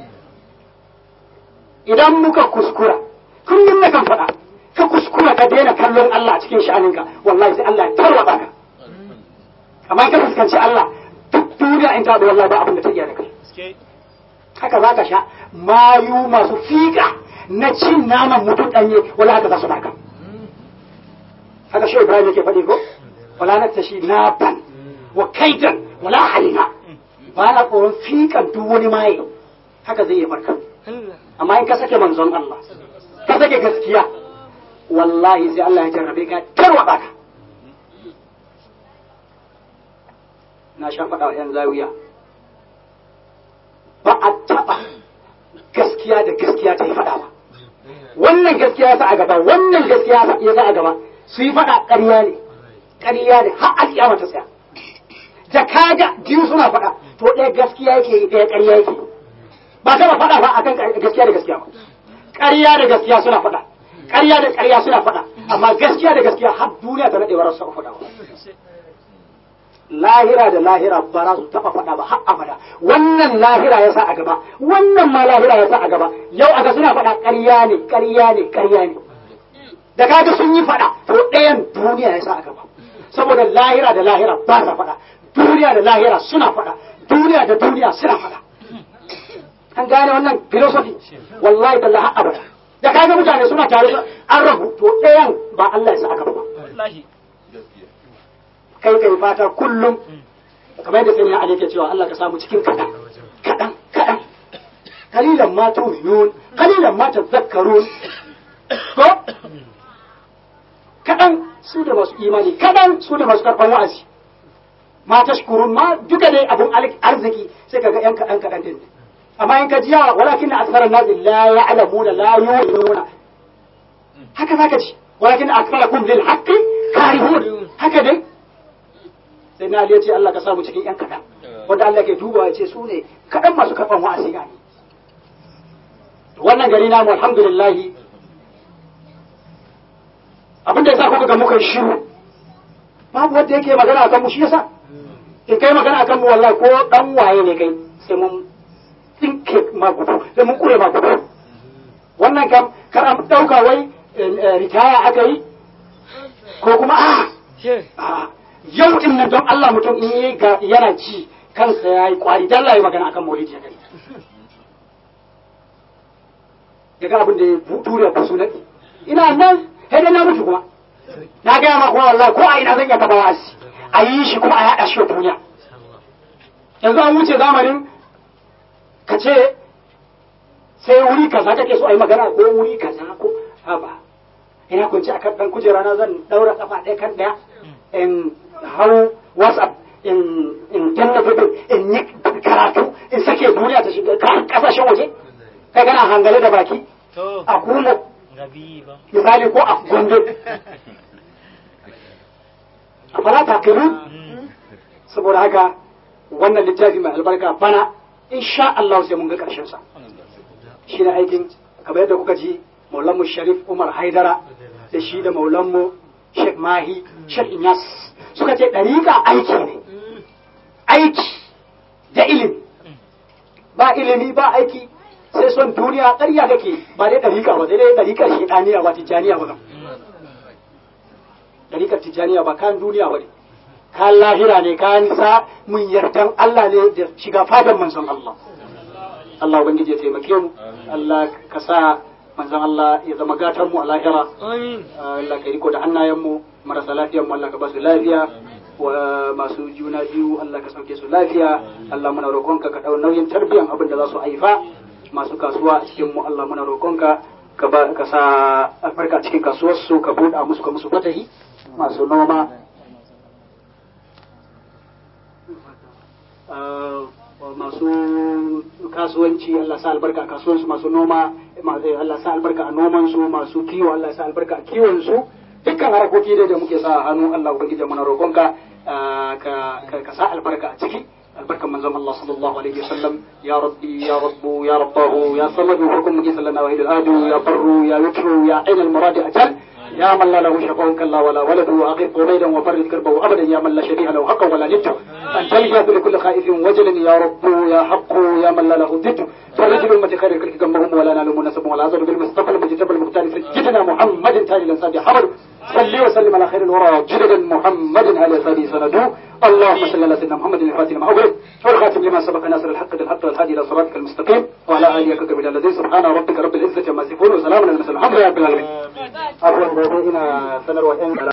idan muka kuskura kullum na kan faɗa ka kuskura ka daina kallon Allah a cikin sha'aninka wallahi sai Allah ya tarwata ka amma ka fuskanci Allah duk duniya in ta da wallahi ba abin da ta iya da kai haka za ka sha mayu masu fiƙa na cin naman mutum ɗanye wala haka za su baka haka shi Ibrahim yake faɗi ko wala na tashi na ban wa kaitan wala halina ba na tsoron fiƙan duk wani maye haka zai yi barka amma in ka sake manzon Allah ka sake gaskiya wallahi sai Allah ya jarrabe ka tarwaba ka na sha faɗa wa 'yan zawiya ba a taɓa gaskiya da gaskiya ta yi faɗa ba wannan gaskiya ya sa a gaba wannan gaskiya ya sa a gaba su yi faɗa ƙarya ne ƙarya ne har alƙiyama ta tsaya da kaga biyu suna faɗa to ɗaya gaskiya yake yi ɗaya ƙarya yake ba taɓa faɗa ba akan gaskiya da gaskiya ba ƙarya da gaskiya suna faɗa ƙarya da ƙarya suna faɗa amma gaskiya da gaskiya har duniya ta naɗe wa rasu faɗa ba lahira da lahira ba za su taɓa faɗa ba har abada wannan lahira ya sa a gaba wannan ma lahira ya sa a gaba yau aga suna faɗa ƙarya ne ƙarya ne ƙarya ne da kaga sun yi faɗa to ɗayan duniya ya sa a gaba saboda lahira da lahira ba sa faɗa duniya da lahira suna faɗa duniya da duniya suna faɗa an gane wannan philosophy wallahi da har abada da kaga mutane suna tare an rabu to ɗayan ba Allah ya sa a gaba ba kai kai fata kullum kamar yadda sani Ali ke cewa Allah ka samu cikin kaɗan kaɗan kaɗan kalilan ma tu'minun kalilan ma tadhakkarun ko kaɗan su da masu imani kaɗan su da masu karɓar wa'azi ma tashkurun ma duka dai abun arziki sai kaga yan kaɗan kaɗan din amma in ka ji yawa walakin akthara an-nas la ya'lamuna la yu'minuna haka zaka ji walakin aktharakum lil haqqi karihun haka dai sai na Ali ya ce Allah ka samu cikin yan kaɗan wanda Allah ke dubawa ya ce su ne kaɗan masu karɓan wa'azi gani wannan gari namu alhamdulillah abin da yasa kuka ga muka shiru babu wanda yake magana akan mu shi yasa in kai magana akan mu wallahi ko dan waye ne kai sai mun tsinke ma gudu sai mun kure ma gudu wannan kam kar an dauka wai ritaya aka yi ko kuma a yau din nan don Allah mutum in yi yana ci kansa ya yi kwari dan Allah ya magana akan maulidi ya gani daga abin da ya ture ku sunan ina nan sai dai na mutu kuma na gaya ma kuma wallahi ko a ina zan iya taba wasi a yi shi kuma a yaɗa shi wa duniya yanzu an wuce zamanin ka ce sai wuri kaza kake so a yi magana ko wuri kaza ko haba ina kunci akan dan kujera na zan daura kafa ɗaya kan ɗaya in hau whatsapp in in danna video in yi karatu in sake duniya ta shiga kasashen waje kai kana hangale da baki a kula misali ko a gombe a fara takiru saboda haka wannan littafi mai albarka bana insha Allah sai mun ga karshen sa shi ne aikin kamar yadda kuka ji maulanmu sharif umar haidara da shi da maulanmu sheikh mahi sheikh inyas suka ce ɗariƙa aiki ne aiki da ilimi ba ilimi ba aiki sai son duniya ƙarya kake ba dai ɗariƙa ba sai dai ɗariƙar shaidaniya ba tijjaniya ba ɗariƙar tijjaniya ba kan duniya ba ne kan lahira ne kan sa mun yardan Allah ne da shiga fadan manzon Allah Allah ubangiji ya taimake mu Allah ka sa manzon Allah ya zama gatan mu a lahira Allah ka riko da hannayen mu marasa lafiyar mu Allah ka ba su lafiya wa masu juna biyu Allah ka sauke su lafiya Allah muna roƙonka ka dau nauyin tarbiyan abin da za su haifa masu kasuwa a cikin mu Allah muna roƙonka ka ba ka sa albarka a cikin kasuwar su ka buɗa musu ka musu fatahi masu noma Uh, masu kasuwanci Allah sa albarka a kasuwansu masu noma ma- eh, Allah sa albarka a noman su masu kiwo Allah sa albarka a kiwon su dukkan harakoki dai da muke sa a hannu Allah ubangiji muna roƙonka uh, ka ka- ka sa albarka a ciki albarkan manzon Allah sallallahu alaihi wasallam ya rabbi ya rabbu ya rabbahu ya samadu hukum muke sallana wa adu ya barru ya yutru ya ainal muradi ajal يا من لا له شفاء كلا ولا ولد وأغيث قبيدا وفرد كربه أبدا يا من لا شبيه له حقا ولا ند أنت الجاب لكل خائف وجل يا رب يا حق يا من لا له ضد فرج الأمة خير الكلك جنبهم ولا نال منسب ولا عذر بالمصطفى المجتبى المختار سيدنا محمد تاج الأنساب حمد صلي وسلم على خير الورى جددا محمد على سبي سندو اللهم صل على سيدنا محمد الفاتح لما أغلق والخاتم لما سبق ناصر الحق بالحق والهادي إلى صراطك المستقيم وعلى آله كتب الذين سبحان ربك رب العزة عما يصفون وسلام على المرسلين الحمد لله رب العالمين abubuwan da ina sanarwa 'yan